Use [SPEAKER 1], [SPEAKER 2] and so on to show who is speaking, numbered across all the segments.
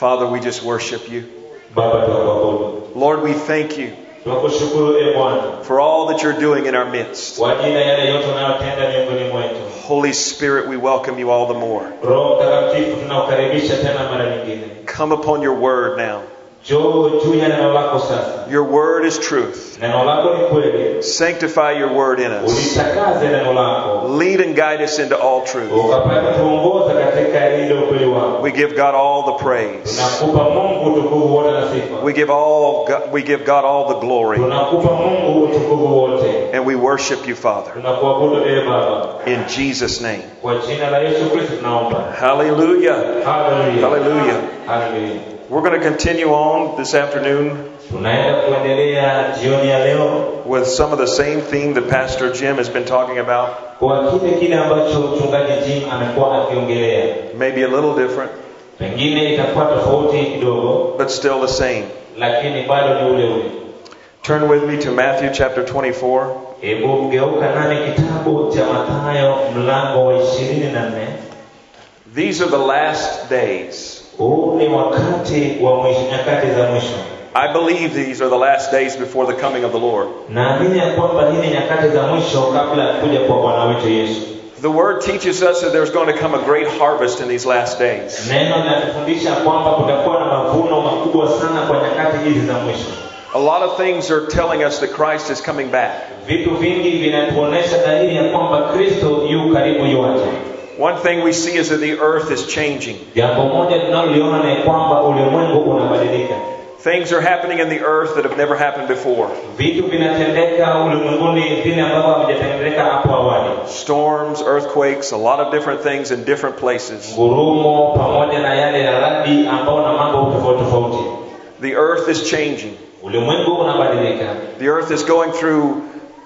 [SPEAKER 1] Father, we just worship you.
[SPEAKER 2] Baba, tunakuabudu,
[SPEAKER 1] Lord, we thank you
[SPEAKER 2] tunakushukuru e Bwana
[SPEAKER 1] for all that you're doing in our midst.
[SPEAKER 2] kwa ajili ya yale yote unayotenda miongoni mwetu.
[SPEAKER 1] Holy Spirit, we welcome you all the more.
[SPEAKER 2] Roho Mtakatifu, tunakukaribisha tena mara nyingine.
[SPEAKER 1] Come upon your word now.
[SPEAKER 2] Njoo juu ya neno lako sasa.
[SPEAKER 1] Your word is truth.
[SPEAKER 2] Neno lako ni kweli,
[SPEAKER 1] Sanctify your word in us.
[SPEAKER 2] ulitakaze neno lako
[SPEAKER 1] Lead and guide us into all truth.
[SPEAKER 2] ukapata tuongoza katika ile ukweli wako.
[SPEAKER 1] We give God all the praise.
[SPEAKER 2] Tunakupa Mungu utukufu wote na sifa.
[SPEAKER 1] We give all we give God all the glory.
[SPEAKER 2] Tunakupa Mungu utukufu wote.
[SPEAKER 1] And we worship you, Father.
[SPEAKER 2] Tunakuabudu e Baba,
[SPEAKER 1] In Jesus' name.
[SPEAKER 2] kwa jina la Yesu Kristo tunaomba.
[SPEAKER 1] Hallelujah.
[SPEAKER 2] Haleluya,
[SPEAKER 1] Hallelujah.
[SPEAKER 2] haleluya.
[SPEAKER 1] We're going to continue on this afternoon
[SPEAKER 2] Tunaenda kuendelea jioni ya leo
[SPEAKER 1] with some of the same theme that Pastor Jim has been talking about,
[SPEAKER 2] kwa kile kile ambacho mchungaji Jim amekuwa akiongelea.
[SPEAKER 1] maybe a little different,
[SPEAKER 2] Pengine itakuwa tofauti kidogo,
[SPEAKER 1] but still the same.
[SPEAKER 2] lakini bado ni ule ule.
[SPEAKER 1] Turn with me to Matthew chapter 24.
[SPEAKER 2] Hebu mgeuka nami kitabu cha Mathayo mlango wa ishirini na nne.
[SPEAKER 1] These are the last days.
[SPEAKER 2] Huu ni wakati wa mwisho, nyakati za mwisho.
[SPEAKER 1] I believe these are the last days before the coming of the Lord.
[SPEAKER 2] Naamini ya kwamba hii ni nyakati za mwisho kabla ya kuja kwa Bwana wetu Yesu.
[SPEAKER 1] The word teaches us that there's going to come a great harvest in these last days.
[SPEAKER 2] Neno linatufundisha kwamba kutakuwa na mavuno makubwa sana kwa nyakati hizi za mwisho.
[SPEAKER 1] A lot of things are telling us that Christ is coming back.
[SPEAKER 2] Vitu vingi vinatuonesha dalili ya kwamba Kristo yu karibu yuaja.
[SPEAKER 1] One thing we see is that the earth is changing.
[SPEAKER 2] Jambo moja tunaloliona ni kwamba ulimwengu unabadilika.
[SPEAKER 1] Things are happening in the earth that have never happened before.
[SPEAKER 2] Vitu vinatendeka ulimwenguni vile ambavyo havijatendeka hapo awali.
[SPEAKER 1] Storms, earthquakes, a lot of different things in different places.
[SPEAKER 2] Ngurumo pamoja na yale ya radi ambao na mambo tofauti tofauti.
[SPEAKER 1] The earth is changing.
[SPEAKER 2] Ulimwengu unabadilika
[SPEAKER 1] The earth is going through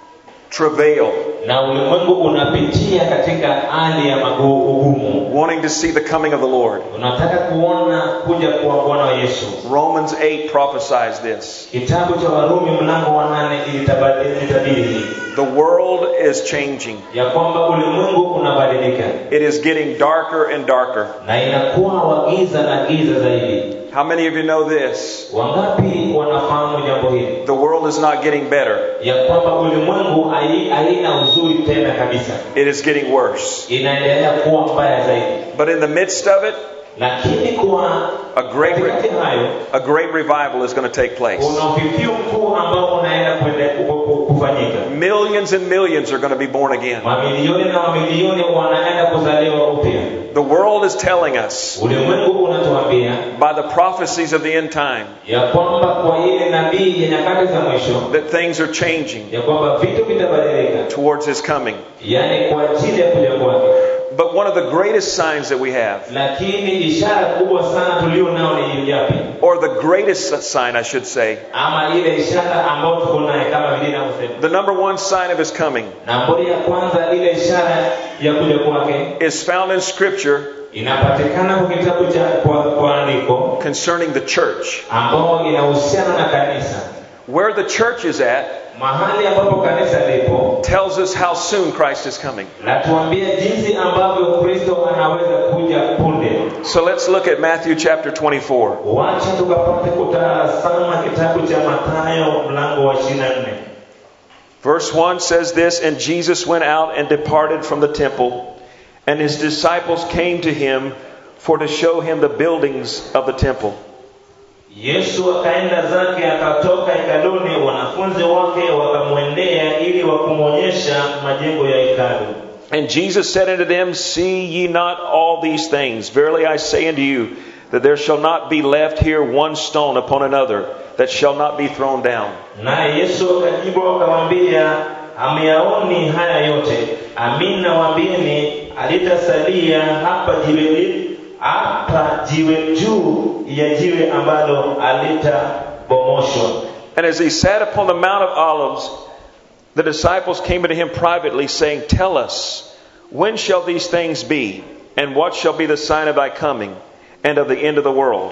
[SPEAKER 1] travail,
[SPEAKER 2] na ulimwengu unapitia katika hali ya magu- ugumu.
[SPEAKER 1] wanting to see the coming of the Lord.
[SPEAKER 2] Unataka kuona kuja kwa Bwana wa Yesu.
[SPEAKER 1] Romans 8 prophesies this.
[SPEAKER 2] Kitabu cha Warumi mlango wa nane ilitabadili- ilitabiri hii
[SPEAKER 1] The world is changing.
[SPEAKER 2] ya kwamba ulimwengu unabadilika
[SPEAKER 1] It is getting darker and darker.
[SPEAKER 2] na inakuwa wa giza na giza zaidi.
[SPEAKER 1] How many of you know this?
[SPEAKER 2] Wangapi wanafahamu jambo hili
[SPEAKER 1] The world is not getting better.
[SPEAKER 2] ya kwamba ulimwengu hai- haina uzuri tena kabisa,
[SPEAKER 1] It is getting worse.
[SPEAKER 2] inaendelea kuwa mbaya zaidi.
[SPEAKER 1] But in the midst of it,
[SPEAKER 2] Lakini kwa
[SPEAKER 1] a great
[SPEAKER 2] katikati
[SPEAKER 1] re-
[SPEAKER 2] hayo
[SPEAKER 1] a great revival is going to take place.
[SPEAKER 2] kuna ufifio mkuu ambao unaenda kwende- ku- ku- kufanyika.
[SPEAKER 1] Millions and millions are going to be born again.
[SPEAKER 2] Mamilioni na mamilioni wanaenda kuzaliwa upya.
[SPEAKER 1] The world is telling us
[SPEAKER 2] Ulimwengu unatuambia
[SPEAKER 1] by the prophecies of the end time
[SPEAKER 2] ya kwamba kwa ile nabii ya nyakati za mwisho
[SPEAKER 1] that things are changing
[SPEAKER 2] ya kwamba vitu vitabadilika,
[SPEAKER 1] towards his coming.
[SPEAKER 2] yaani kwa ajili ya kuja kwake.
[SPEAKER 1] But one of the greatest signs that we have,
[SPEAKER 2] Lakini ishara kubwa sana tulio nao ni yapi?
[SPEAKER 1] or the greatest sign, I should say,
[SPEAKER 2] Ama ile ishara ambayo tuko naye kama vile inavyosema.
[SPEAKER 1] the number one sign of his coming
[SPEAKER 2] Nambari ya kwanza, ile ishara ya kuja kwake
[SPEAKER 1] is found in Scripture
[SPEAKER 2] inapatikana kwa kitabu cha kwa, kwa andiko
[SPEAKER 1] concerning the church.
[SPEAKER 2] ambao inahusiana na kanisa.
[SPEAKER 1] Where the church is at
[SPEAKER 2] Mahali ambapo kanisa lipo
[SPEAKER 1] tells us how soon Christ is coming.
[SPEAKER 2] natuambia jinsi ambavyo Kristo anaweza kuja punde.
[SPEAKER 1] So let's look at Matthew chapter 24.
[SPEAKER 2] Wacha tukapate kutazama kitabu cha Mathayo mlango wa 24.
[SPEAKER 1] Verse 1 says this And Jesus went out and departed from the temple, and his disciples came to him for to show him the buildings of the temple.
[SPEAKER 2] Yesu akaenda zake akatoka hekaluni, wanafunzi wake wakamwendea ili wakumwonyesha majengo ya hekalu.
[SPEAKER 1] And Jesus said unto them, See ye not all these things? Verily I say unto you, that there shall not be left here one stone upon another that shall not be thrown down.
[SPEAKER 2] Naye Yesu akajibu akamwambia, hamyaoni haya yote? Amin nawaambieni, alitasalia hapa jiwe li- hapa jiwe juu ya jiwe ambalo alitabomoshwa.
[SPEAKER 1] And as he sat upon the Mount of Olives, the disciples came unto him privately, saying, Tell us, when shall these things be? And what shall be the sign of thy coming and of the end of the world?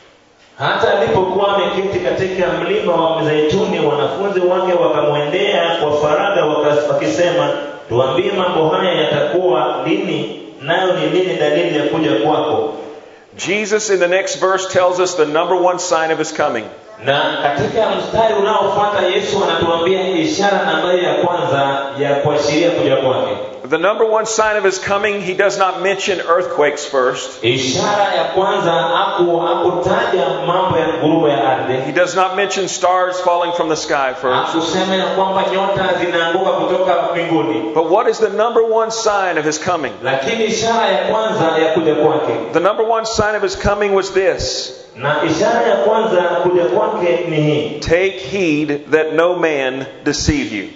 [SPEAKER 2] Hata alipokuwa ameketi katika mlima wa Mizeituni, wanafunzi wake wakamwendea kwa faragha waka- wakisema, tuambie mambo haya yatakuwa lini, nayo ni nini dalili ya kuja kwako?
[SPEAKER 1] Jesus in the next verse tells us the number one sign of his coming.
[SPEAKER 2] na katika mstari unaofuata yesu anatuambia ishara nambari ya kwanza ya kuashiria kuja kwake
[SPEAKER 1] The number one sign of his coming, he does not mention earthquakes first.
[SPEAKER 2] ishara ya kwanza haku hakutaja mambo ya ngurumo ya
[SPEAKER 1] He
[SPEAKER 2] ardhi
[SPEAKER 1] does not mention stars falling from the sky first.
[SPEAKER 2] hakusema ya kwamba nyota zinaanguka kutoka mbinguni
[SPEAKER 1] But what is the number one sign of his coming?
[SPEAKER 2] lakini ishara ya kwanza ya kuja kwake
[SPEAKER 1] The number one sign of his coming was this
[SPEAKER 2] na ishara ya kwanza ya kuja kwake ni hii
[SPEAKER 1] Take heed that no man deceive you.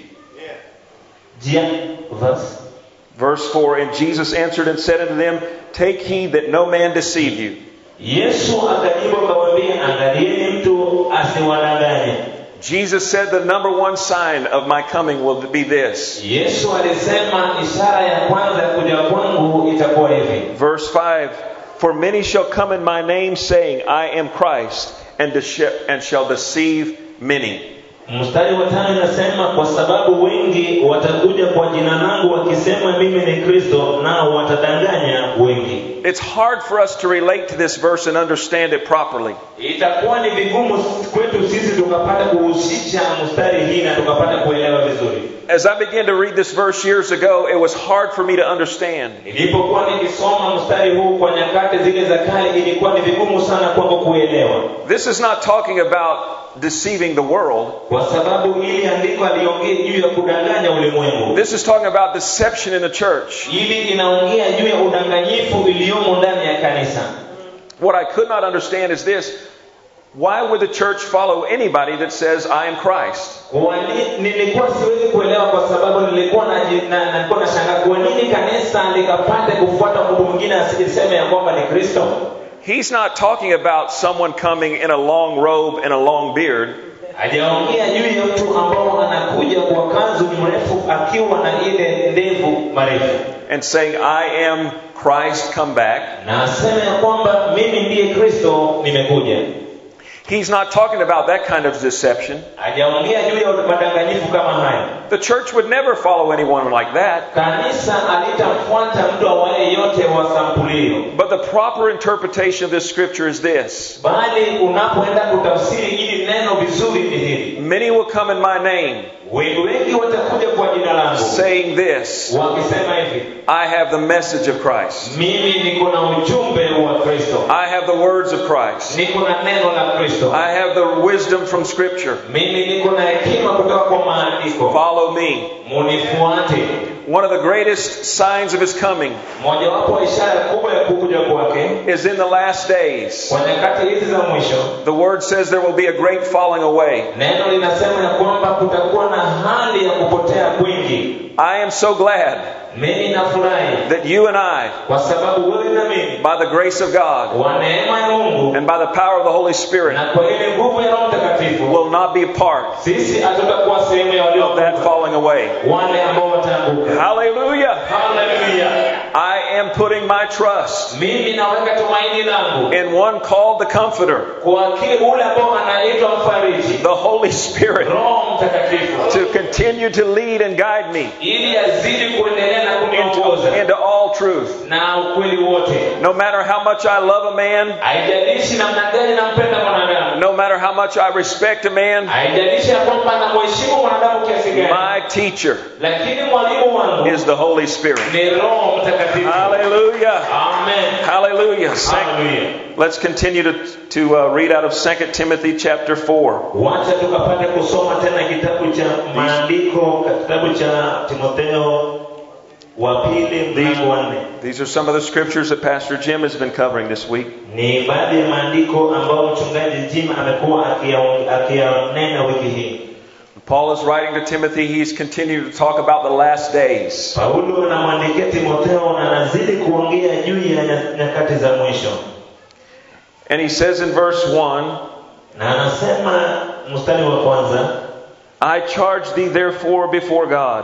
[SPEAKER 2] jia verse
[SPEAKER 1] Verse 4 And Jesus answered and said unto them, Take heed that no man deceive you.
[SPEAKER 2] yesu akajibu akawaambia angalieni mtu asiwadanganye
[SPEAKER 1] Jesus said, The number one sign of my coming will be this.
[SPEAKER 2] yesu alisema ishara ya kwanza ya kuja kwangu itakuwa hivi
[SPEAKER 1] Verse 5 For many shall come in my name, saying, I am Christ, and, dece- and shall deceive many.
[SPEAKER 2] mstari wa tano inasema kwa sababu wengi watakuja kwa jina langu wakisema mimi ni kristo nao watadanganya wengi
[SPEAKER 1] It's hard for us to relate to this verse and understand it properly.
[SPEAKER 2] itakuwa ni vigumu kwetu sisi tukapata kuhusisha mstari hii na tukapata kuelewa vizuri
[SPEAKER 1] As I began to read this verse years ago, it was hard for me to understand.
[SPEAKER 2] nilipokuwa nikisoma mstari huu kwa nyakati zile za kale ilikuwa ni vigumu sana kwangu kuelewa
[SPEAKER 1] This is not talking about deceiving the world.
[SPEAKER 2] kwa sababu ili andiko aliongea juu ya kudanganya ulimwengu
[SPEAKER 1] This is talking about deception in the church.
[SPEAKER 2] ili inaongea juu ya udanganyifu iliyomo ndani ya kanisa
[SPEAKER 1] What I could not understand is this why would the church follow anybody that says, I am Christ?
[SPEAKER 2] Kwa ni- nilikuwa siwezi kuelewa kwa sababu nilikuwa naji- na- nilikuwa nashangaa kwa nini kanisa likapate kufuata mtu mwingine asiseme ya kwamba ni kristo
[SPEAKER 1] He's not talking about someone coming in a long robe and a long beard.
[SPEAKER 2] hajaongea juu ya mtu ambao anakuja kwa kanzu mrefu akiwa na ile ndevu marefu
[SPEAKER 1] and saying, I am Christ, come back.
[SPEAKER 2] na aseme ya kwamba mimi ndiye kristo nimekuja
[SPEAKER 1] He's not talking about that kind of deception.
[SPEAKER 2] hajaongea juu ya madanganyifu kama haya
[SPEAKER 1] The church would never follow anyone like that.
[SPEAKER 2] kanisa alitamfuata mtu awaye yote wa sampuli hiyo
[SPEAKER 1] But the proper interpretation of this scripture is this
[SPEAKER 2] bali unapoenda kutafsiri hili neno vizuri ni hili
[SPEAKER 1] Many will come in my name,
[SPEAKER 2] wengi wengi watakuja kwa jina langu
[SPEAKER 1] saying this
[SPEAKER 2] wakisema hivi
[SPEAKER 1] I have the message of Christ,
[SPEAKER 2] mimi niko na ujumbe wa kristo
[SPEAKER 1] I have the words of Christ,
[SPEAKER 2] niko na neno la kristo
[SPEAKER 1] I have the wisdom from scripture.
[SPEAKER 2] mimi niko na hekima kutoka kwa maandiko
[SPEAKER 1] Follow me.
[SPEAKER 2] munifuate
[SPEAKER 1] One of the greatest signs of his coming
[SPEAKER 2] mojawapo wa ishara kubwa ya kukuja kwake
[SPEAKER 1] is in the last days.
[SPEAKER 2] kwa nyakati hizi za mwisho
[SPEAKER 1] The word says there will be a great falling away.
[SPEAKER 2] neno linasema ya kwamba kutakuwa na hali ya kupotea kwingi
[SPEAKER 1] I am so glad
[SPEAKER 2] mimi nafurahi
[SPEAKER 1] that you and I,
[SPEAKER 2] kwa sababu wewe na mimi
[SPEAKER 1] by the grace of God
[SPEAKER 2] kwa neema ya mungu
[SPEAKER 1] and by the power of the Holy Spirit,
[SPEAKER 2] na kwa ile nguvu ya roho mtakatifu
[SPEAKER 1] will not be a part
[SPEAKER 2] sisi hatutakuwa sehemu ya
[SPEAKER 1] of that
[SPEAKER 2] waliokufa
[SPEAKER 1] falling away.
[SPEAKER 2] wale ambao wataanguka
[SPEAKER 1] Hallelujah.
[SPEAKER 2] haleluya
[SPEAKER 1] I am putting my trust
[SPEAKER 2] mimi naweka tumaini langu
[SPEAKER 1] in one called the Comforter,
[SPEAKER 2] kwa kile ule ambao anaitwa mfariji
[SPEAKER 1] the Holy Spirit,
[SPEAKER 2] roho mtakatifu
[SPEAKER 1] to continue to lead and guide me
[SPEAKER 2] ili azidi kuendelea na
[SPEAKER 1] into,
[SPEAKER 2] kuniongoza
[SPEAKER 1] into all truth.
[SPEAKER 2] na ukweli wote
[SPEAKER 1] No matter how much I love a man,
[SPEAKER 2] haijalishi namna gani nampenda mwanadamu
[SPEAKER 1] no matter how much I respect a man,
[SPEAKER 2] haijalishi ya kwamba namheshimu mwanadamu kiasi gani
[SPEAKER 1] my teacher
[SPEAKER 2] lakini mwalimu wangu
[SPEAKER 1] is the Holy Spirit.
[SPEAKER 2] ni roho mtakatifu
[SPEAKER 1] Hallelujah.
[SPEAKER 2] amen
[SPEAKER 1] Hallelujah. Sec-
[SPEAKER 2] haleluya
[SPEAKER 1] Let's continue to, to uh, read out of 2 Timothy chapter 4.
[SPEAKER 2] wacha tukapata kusoma tena kitabu cha maandiko kitabu cha timotheo wa pili mlango wa nne
[SPEAKER 1] These are some of the scriptures that Pastor Jim has been covering this week.
[SPEAKER 2] ni baadhi ya maandiko ambayo mchungaji jim amekuwa akiya- akiyanena wiki hii
[SPEAKER 1] Paul is writing to Timothy. He's continuing to talk about the last days.
[SPEAKER 2] paulo anamwandikia timotheo na anazidi kuongea juu ya nya- nyakati za mwisho
[SPEAKER 1] And he says in verse 1
[SPEAKER 2] na anasema mstari wa kwanza
[SPEAKER 1] I charge thee therefore before God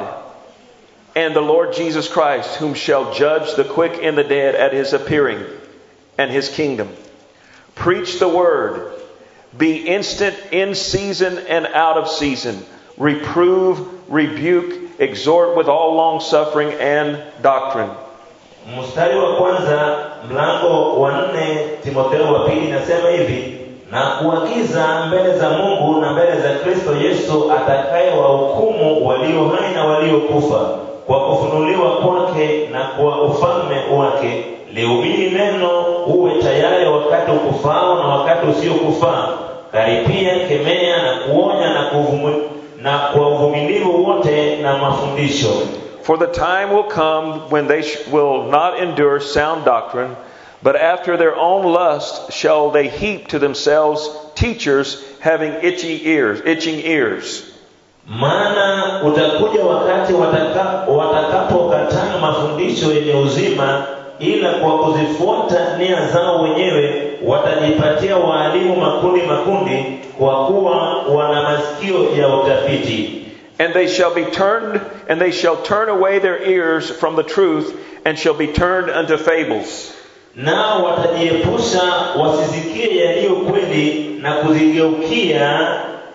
[SPEAKER 1] and the Lord Jesus Christ, whom shall judge the quick and the dead at his appearing and his kingdom. Preach the word. Be instant in season and out of season. Reprove, rebuke, exhort with all long suffering and doctrine.
[SPEAKER 2] mstari wa kwanza mlango wa nne timotheo wa pili inasema hivi na kuagiza mbele za mungu na mbele za kristo yesu atakaye wahukumu walio hai na waliokufa kwa kufunuliwa kwake na kwa ufalme wake lihubiri neno uwe tayari wakati ukufao na wakati usiokufaa karipia kemea na kuonya na, kuvumu, na kwa uvumilivu wote na mafundisho
[SPEAKER 1] For the time will come when they sh- will not endure sound doctrine, but after their own lust shall they heap to themselves teachers having itchy ears, itching ears.
[SPEAKER 2] maana utakuja wakati wataka- watakapokataa mafundisho yenye uzima ila kwa kuzifuata nia zao wenyewe watajipatia waalimu makundi makundi kwa kuwa wana masikio ya utafiti
[SPEAKER 1] And they shall be turned, and they shall turn away their ears from the truth, and shall be turned unto fables.
[SPEAKER 2] nao watajiepusha wasisikie yaliyo kweli na kuzigeukia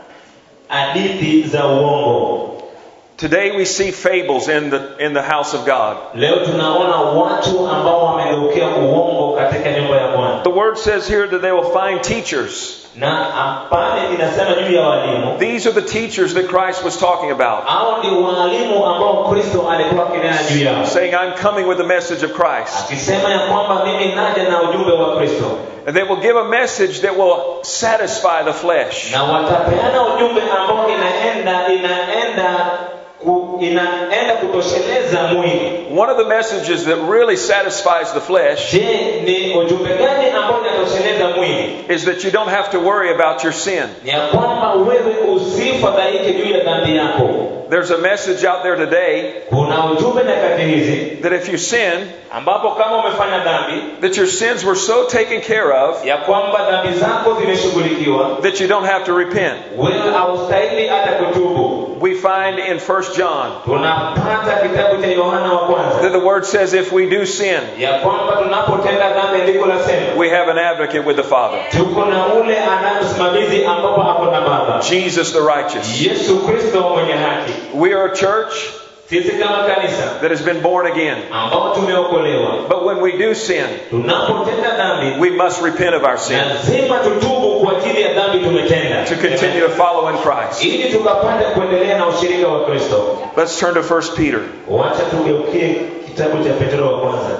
[SPEAKER 2] hadithi za uongo
[SPEAKER 1] Today we see fables in the, in the house of God.
[SPEAKER 2] leo tunaona watu ambao wamegeukia uongo katika nyumba ya bwana
[SPEAKER 1] The word says here that they will find teachers.
[SPEAKER 2] na pale inasema juu ya walimu
[SPEAKER 1] These are the teachers that Christ was talking about,
[SPEAKER 2] hao ndio walimu ambao kristo alikuwa akinena juu yao
[SPEAKER 1] saying, I'm coming with the message of Christ.
[SPEAKER 2] akisema ya kwamba mimi naja na ujumbe wa kristo
[SPEAKER 1] And they will give a message that will satisfy the flesh.
[SPEAKER 2] na watapeana ujumbe ambao inaenda inaenda ku, inaenda kutosheleza mwili
[SPEAKER 1] One of the messages that really satisfies the flesh
[SPEAKER 2] je ni ujumbe gani ambao inatosheleza mwili
[SPEAKER 1] is that you don't have to worry about your sin.
[SPEAKER 2] ni ya kwamba wewe usifadhaike juu ya dhambi yako
[SPEAKER 1] There's a message out there today
[SPEAKER 2] kuna ujumbe nyakati hizi
[SPEAKER 1] that if you sin,
[SPEAKER 2] ambapo kama umefanya dhambi
[SPEAKER 1] that your sins were so taken care of
[SPEAKER 2] ya kwamba dhambi zako zimeshughulikiwa
[SPEAKER 1] that you don't have to repent.
[SPEAKER 2] wewe haustahili hata kutubu
[SPEAKER 1] We find in 1 John
[SPEAKER 2] tunapata kitabu cha yohana wa
[SPEAKER 1] that
[SPEAKER 2] kwanza
[SPEAKER 1] the word says if we do sin,
[SPEAKER 2] ya kwamba tunapotenda dhambi andiko lasema
[SPEAKER 1] we have an advocate with the Father,
[SPEAKER 2] tuko na ule anayemsimamizi ambapo ako na baba
[SPEAKER 1] Jesus the righteous.
[SPEAKER 2] yesu kristo mwenye haki
[SPEAKER 1] We are a church
[SPEAKER 2] sisi kama kanisa
[SPEAKER 1] that has been born again.
[SPEAKER 2] ambao tumeokolewa
[SPEAKER 1] But when we do sin,
[SPEAKER 2] tunapotenda dhambi
[SPEAKER 1] we must repent of our sin
[SPEAKER 2] lazima tutubu kwa ajili ya dhambi tumetenda
[SPEAKER 1] to continue to follow in Christ.
[SPEAKER 2] ili tukapate kuendelea na ushirika wa kristo
[SPEAKER 1] Let's turn to 1 Peter.
[SPEAKER 2] wacha tugeukie kitabu cha petro wa kwanza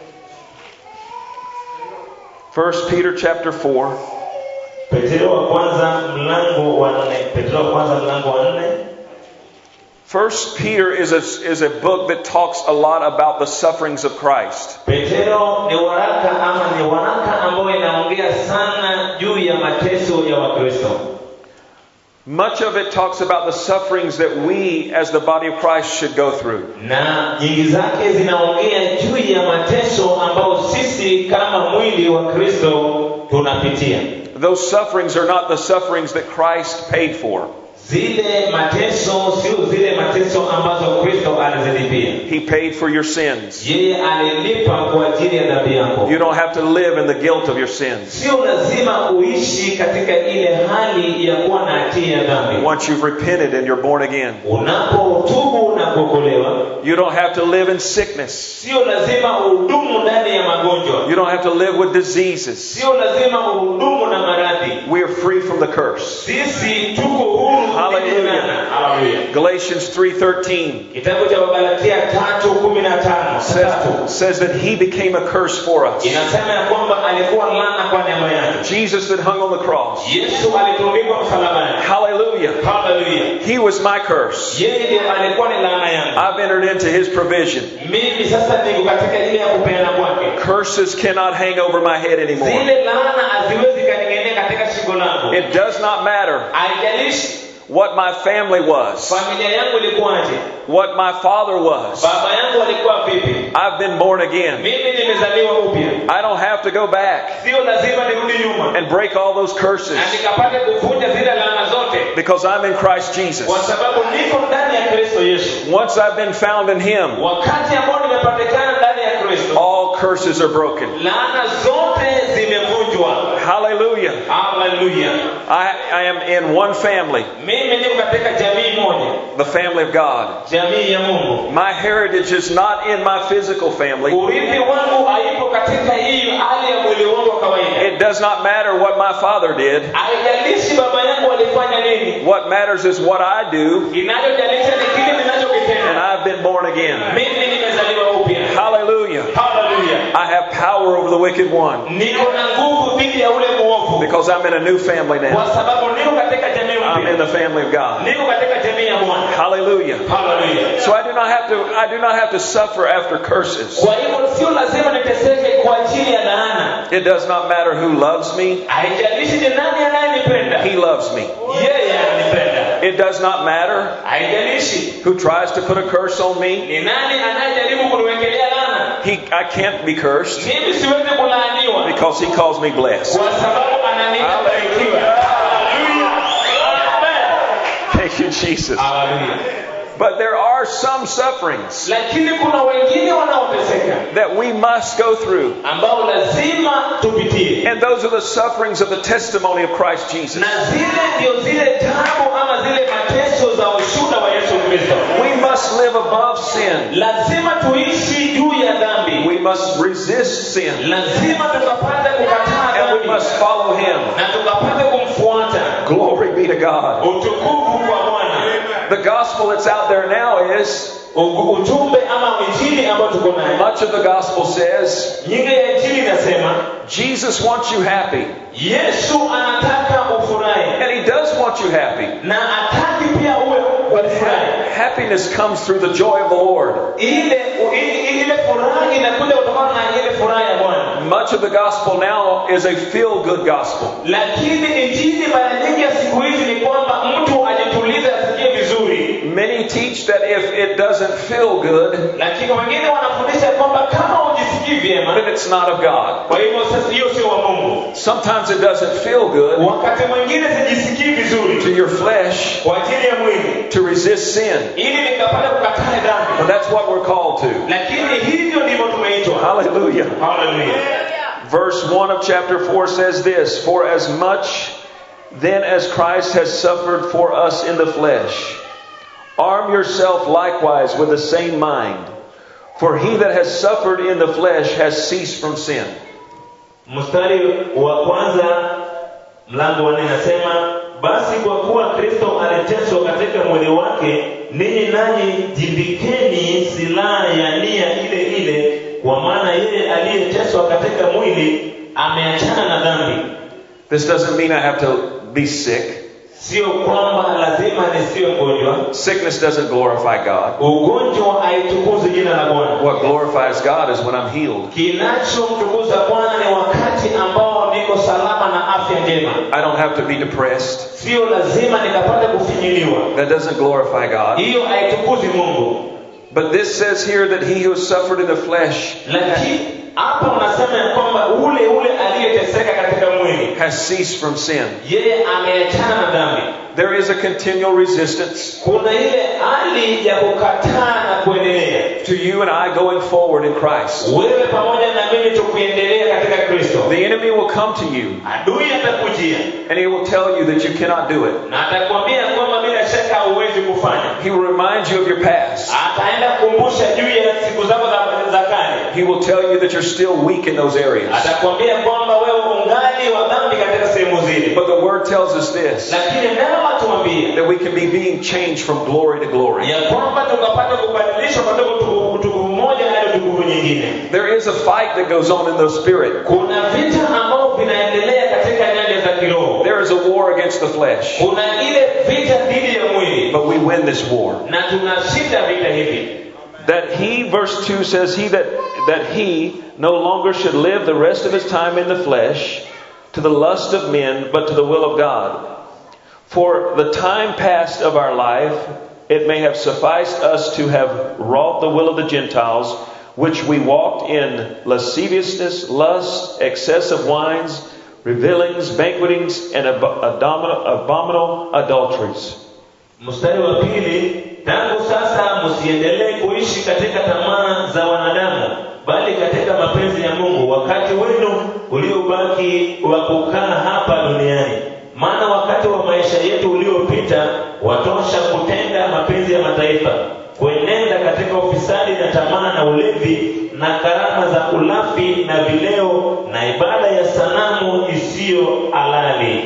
[SPEAKER 1] 1 Peter chapter 4.
[SPEAKER 2] petro wa kwanza mlango wa nne petro wa kwanza mlango wa nne
[SPEAKER 1] First Peter is a, is a book that talks a lot about the sufferings of Christ.
[SPEAKER 2] petero ni waraka ama ni waraka ambayo inaongea sana juu ya mateso ya wakristo
[SPEAKER 1] Much of it talks about the sufferings that we as the body of Christ should go through.
[SPEAKER 2] na nyingi zake zinaongea juu ya mateso ambayo sisi kama mwili wa kristo tunapitia
[SPEAKER 1] Those sufferings are not the sufferings that Christ paid for.
[SPEAKER 2] zile mateso sio zile mateso ambazo kristo alizilipia
[SPEAKER 1] He paid for your sins.
[SPEAKER 2] yeye alilipa kwa ajili ya dhambi yako
[SPEAKER 1] You don't have to live in the guilt of your sins.
[SPEAKER 2] sio lazima uishi katika ile hali ya kuwa na hatia ya dhambi
[SPEAKER 1] Once you've repented and you're born again,
[SPEAKER 2] unapotubu na kuokolewa
[SPEAKER 1] you don't have to live in sickness.
[SPEAKER 2] sio lazima uhudumu ndani ya magonjwa
[SPEAKER 1] You don't have to live with diseases.
[SPEAKER 2] sio lazima uhudumu na maradhi
[SPEAKER 1] We are free from the curse.
[SPEAKER 2] sisi tuko huru
[SPEAKER 1] Hallelujah.
[SPEAKER 2] kutegemeana. Hallelujah.
[SPEAKER 1] Galatians 3:13
[SPEAKER 2] kitabu cha wagalatia tatu kumi na tano
[SPEAKER 1] says,
[SPEAKER 2] tatu
[SPEAKER 1] says that he became a curse for us.
[SPEAKER 2] inasema ya kwamba alikuwa laana kwa neema yake
[SPEAKER 1] Jesus that hung on the cross.
[SPEAKER 2] yesu alitundikwa msalabani
[SPEAKER 1] Hallelujah.
[SPEAKER 2] haleluya
[SPEAKER 1] He was my curse.
[SPEAKER 2] yeye ndio alikuwa ni laana yangu
[SPEAKER 1] I've entered into his provision.
[SPEAKER 2] mimi sasa niko katika ile ya kupeana kwake
[SPEAKER 1] Curses cannot hang over my head anymore.
[SPEAKER 2] zile laana haziwezi kaning'enia katika shingo langu
[SPEAKER 1] It does not matter
[SPEAKER 2] haijalishi
[SPEAKER 1] what my family was,
[SPEAKER 2] familia yangu ilikuwaje
[SPEAKER 1] what my father was.
[SPEAKER 2] baba yangu alikuwa vipi
[SPEAKER 1] I've been born again.
[SPEAKER 2] mimi nimezaliwa upya
[SPEAKER 1] I don't have to go back
[SPEAKER 2] sio lazima nirudi nyuma
[SPEAKER 1] and break all those curses
[SPEAKER 2] na nikapate kuvunja zile laana zote
[SPEAKER 1] because I'm in Christ Jesus.
[SPEAKER 2] kwa sababu niko ndani ya kristo yesu
[SPEAKER 1] Once I've been found in Him,
[SPEAKER 2] wakati ambao nimepatikana ndani ya kristo
[SPEAKER 1] all curses are broken.
[SPEAKER 2] laana zote zimevunjwa
[SPEAKER 1] Hallelujah. Hallelujah.
[SPEAKER 2] haleluya
[SPEAKER 1] I, I am in one family,
[SPEAKER 2] mimi niko katika jamii moja
[SPEAKER 1] the family of God.
[SPEAKER 2] jamii ya mungu
[SPEAKER 1] My heritage is not in my physical family.
[SPEAKER 2] urithi wangu haipo katika hii hali ya mwili wangu wa kawaida
[SPEAKER 1] It does not matter what my father did.
[SPEAKER 2] haijalishi baba yangu alifanya nini
[SPEAKER 1] What matters is what I do,
[SPEAKER 2] kinachojalisha ni kile
[SPEAKER 1] and
[SPEAKER 2] ninachokitenda
[SPEAKER 1] I've been born again.
[SPEAKER 2] mimi nimezaliwa upya
[SPEAKER 1] Hallelujah.
[SPEAKER 2] haleluya
[SPEAKER 1] I have power over the wicked one
[SPEAKER 2] niko na nguvu dhidi ya ule muovu
[SPEAKER 1] because I'm in a new family
[SPEAKER 2] kwa
[SPEAKER 1] now.
[SPEAKER 2] sababu niko katika jamii
[SPEAKER 1] I'm in
[SPEAKER 2] mpya
[SPEAKER 1] the family of God.
[SPEAKER 2] niko katika jamii ya bwana
[SPEAKER 1] Hallelujah.
[SPEAKER 2] haleluya
[SPEAKER 1] So I do not have to I do not have to suffer after curses.
[SPEAKER 2] kwa hivyo sio lazima niteseke kwa ajili ya laana
[SPEAKER 1] It does not matter who loves me.
[SPEAKER 2] haijalishi ni nani anayenipenda
[SPEAKER 1] He loves me.
[SPEAKER 2] yeye ananipenda
[SPEAKER 1] It does not matter
[SPEAKER 2] haijalishi
[SPEAKER 1] who tries to put a curse on me.
[SPEAKER 2] ni nani anayejaribu kuniwekelea laana
[SPEAKER 1] He I can't be cursed
[SPEAKER 2] mimi siwezi kulaaniwa
[SPEAKER 1] because he calls me blessed.
[SPEAKER 2] kwa sababu ananiita barikiwa
[SPEAKER 1] Thank you, Jesus.
[SPEAKER 2] Haleluya.
[SPEAKER 1] But there are some sufferings
[SPEAKER 2] lakini kuna wengine wanaoteseka
[SPEAKER 1] that we must go through.
[SPEAKER 2] ambao lazima tupitie
[SPEAKER 1] And those are the sufferings of the testimony of Christ Jesus.
[SPEAKER 2] na zile ndio zile tabu ama zile mateso za ushuda wa yesu kristo
[SPEAKER 1] We must live above sin.
[SPEAKER 2] lazima tuishi juu ya dhambi
[SPEAKER 1] We must resist sin.
[SPEAKER 2] lazima tukapate kukataa
[SPEAKER 1] And we
[SPEAKER 2] dhambi
[SPEAKER 1] must follow him.
[SPEAKER 2] na tukapate kumfuata
[SPEAKER 1] Glory be to God.
[SPEAKER 2] utukufu kwa bwana
[SPEAKER 1] The gospel that's out there now is
[SPEAKER 2] U- ujumbe ama injili ambayo tuko nayo
[SPEAKER 1] much of the gospel says
[SPEAKER 2] nyingi ya injili inasema
[SPEAKER 1] Jesus wants you happy.
[SPEAKER 2] yesu anataka ufurahi
[SPEAKER 1] And he does want you happy.
[SPEAKER 2] na ataki pia uwe ufurahi
[SPEAKER 1] Happiness comes through the joy of the Lord.
[SPEAKER 2] ile i- ile furaha inakuja kutokana na ile furaha ya bwana
[SPEAKER 1] Much of the gospel now is a feel good gospel.
[SPEAKER 2] lakini injili mara nyingi ya siku hizi ni kwamba mtu ajitulize asikie vizuri
[SPEAKER 1] Many teach that if it doesn't feel good,
[SPEAKER 2] lakini wengine wanafundisha kwamba kama ujisikii vyema
[SPEAKER 1] then it's not of God.
[SPEAKER 2] kwa hivyo sasa hiyo sio wa mungu
[SPEAKER 1] Sometimes it doesn't feel good
[SPEAKER 2] wakati mwingine sijisikii
[SPEAKER 1] to
[SPEAKER 2] vizuri
[SPEAKER 1] your flesh
[SPEAKER 2] kwa ajili ya mwili
[SPEAKER 1] to resist sin.
[SPEAKER 2] ili nikapata kukataa
[SPEAKER 1] But
[SPEAKER 2] dhambi
[SPEAKER 1] that's what we're called to.
[SPEAKER 2] lakini hivyo ndivyo tumeitwa
[SPEAKER 1] Hallelujah.
[SPEAKER 2] haleluya
[SPEAKER 1] Verse 1 of chapter 4 says this For as much then as Christ has suffered for us in the flesh, arm yourself likewise with the same mind. For he that has suffered in the flesh has ceased from sin.
[SPEAKER 2] mstari wa kwanza mlango wa nne nasema basi kwa kuwa kristo aliteswa katika mwili wake ninyi nanyi jimbikeni silaha ya nia ile ile kwa maana yeye aliyeteswa katika mwili ameachana na dhambi
[SPEAKER 1] This doesn't mean I have to be sick.
[SPEAKER 2] sio kwamba lazima nisiwe mgonjwa
[SPEAKER 1] Sickness doesn't glorify God.
[SPEAKER 2] ugonjwa haitukuzi jina la bwana
[SPEAKER 1] What glorifies God is when I'm healed.
[SPEAKER 2] kinachomtukuza bwana ni wakati ambao niko salama na afya njema
[SPEAKER 1] I don't have to be depressed.
[SPEAKER 2] sio lazima nikapate kufinyiliwa
[SPEAKER 1] That doesn't glorify God.
[SPEAKER 2] hiyo haitukuzi mungu
[SPEAKER 1] But this says here that he who has suffered in the flesh
[SPEAKER 2] lakini hapa unasema ya kwamba ule ule aliyeteseka katika mwili
[SPEAKER 1] has ceased from sin.
[SPEAKER 2] yeye ameachana na dhambi
[SPEAKER 1] There is a continual resistance
[SPEAKER 2] kuna ile hali ya kukataa na kuendelea
[SPEAKER 1] to you and I going forward in Christ.
[SPEAKER 2] wewe pamoja na mimi tukuendelea katika kristo
[SPEAKER 1] The enemy will come to you
[SPEAKER 2] adui atakujia
[SPEAKER 1] and he will tell you that you cannot do it.
[SPEAKER 2] na atakwambia kwamba bila shaka hauwezi kufanya
[SPEAKER 1] He will remind you of your past.
[SPEAKER 2] ataenda kukumbusha juu ya siku zako za, za kale
[SPEAKER 1] He will tell you that you're still weak in those areas.
[SPEAKER 2] atakwambia kwamba wewe ungali wa dhambi katika sehemu zile
[SPEAKER 1] But the word tells us this
[SPEAKER 2] lakini neno atuambie
[SPEAKER 1] that we can be being changed from glory to glory.
[SPEAKER 2] ya kwamba tukapata kubadilishwa kutoka utukufu utukufu mmoja hadi utukufu nyingine
[SPEAKER 1] There is a fight that goes on in the spirit.
[SPEAKER 2] kuna vita ambavyo vinaendelea katika nyanja za kiroho
[SPEAKER 1] There is a war against the flesh.
[SPEAKER 2] kuna ile vita dhidi ya mwili
[SPEAKER 1] But we win this war.
[SPEAKER 2] na tunashinda vita hivi
[SPEAKER 1] That he, verse 2 says, he that, that he no longer should live the rest of his time in the flesh to the lust of men, but to the will of God. For the time past of our life, it may have sufficed us to have wrought the will of the Gentiles, which we walked in lasciviousness, lust, excess of wines, revilings, banquetings, and ab- abomin- abominable adulteries.
[SPEAKER 2] mstari wa pili tangu sasa msiendelee kuishi katika tamaa za wanadamu bali katika mapenzi ya mungu wakati wenu uliobaki wa kukaa hapa duniani maana wakati wa maisha yetu uliopita watosha kutenda mapenzi ya mataifa kuenenda katika ufisadi na tamaa na ulevi na karama za ulafi na vileo na ibada ya sanamu isiyo halali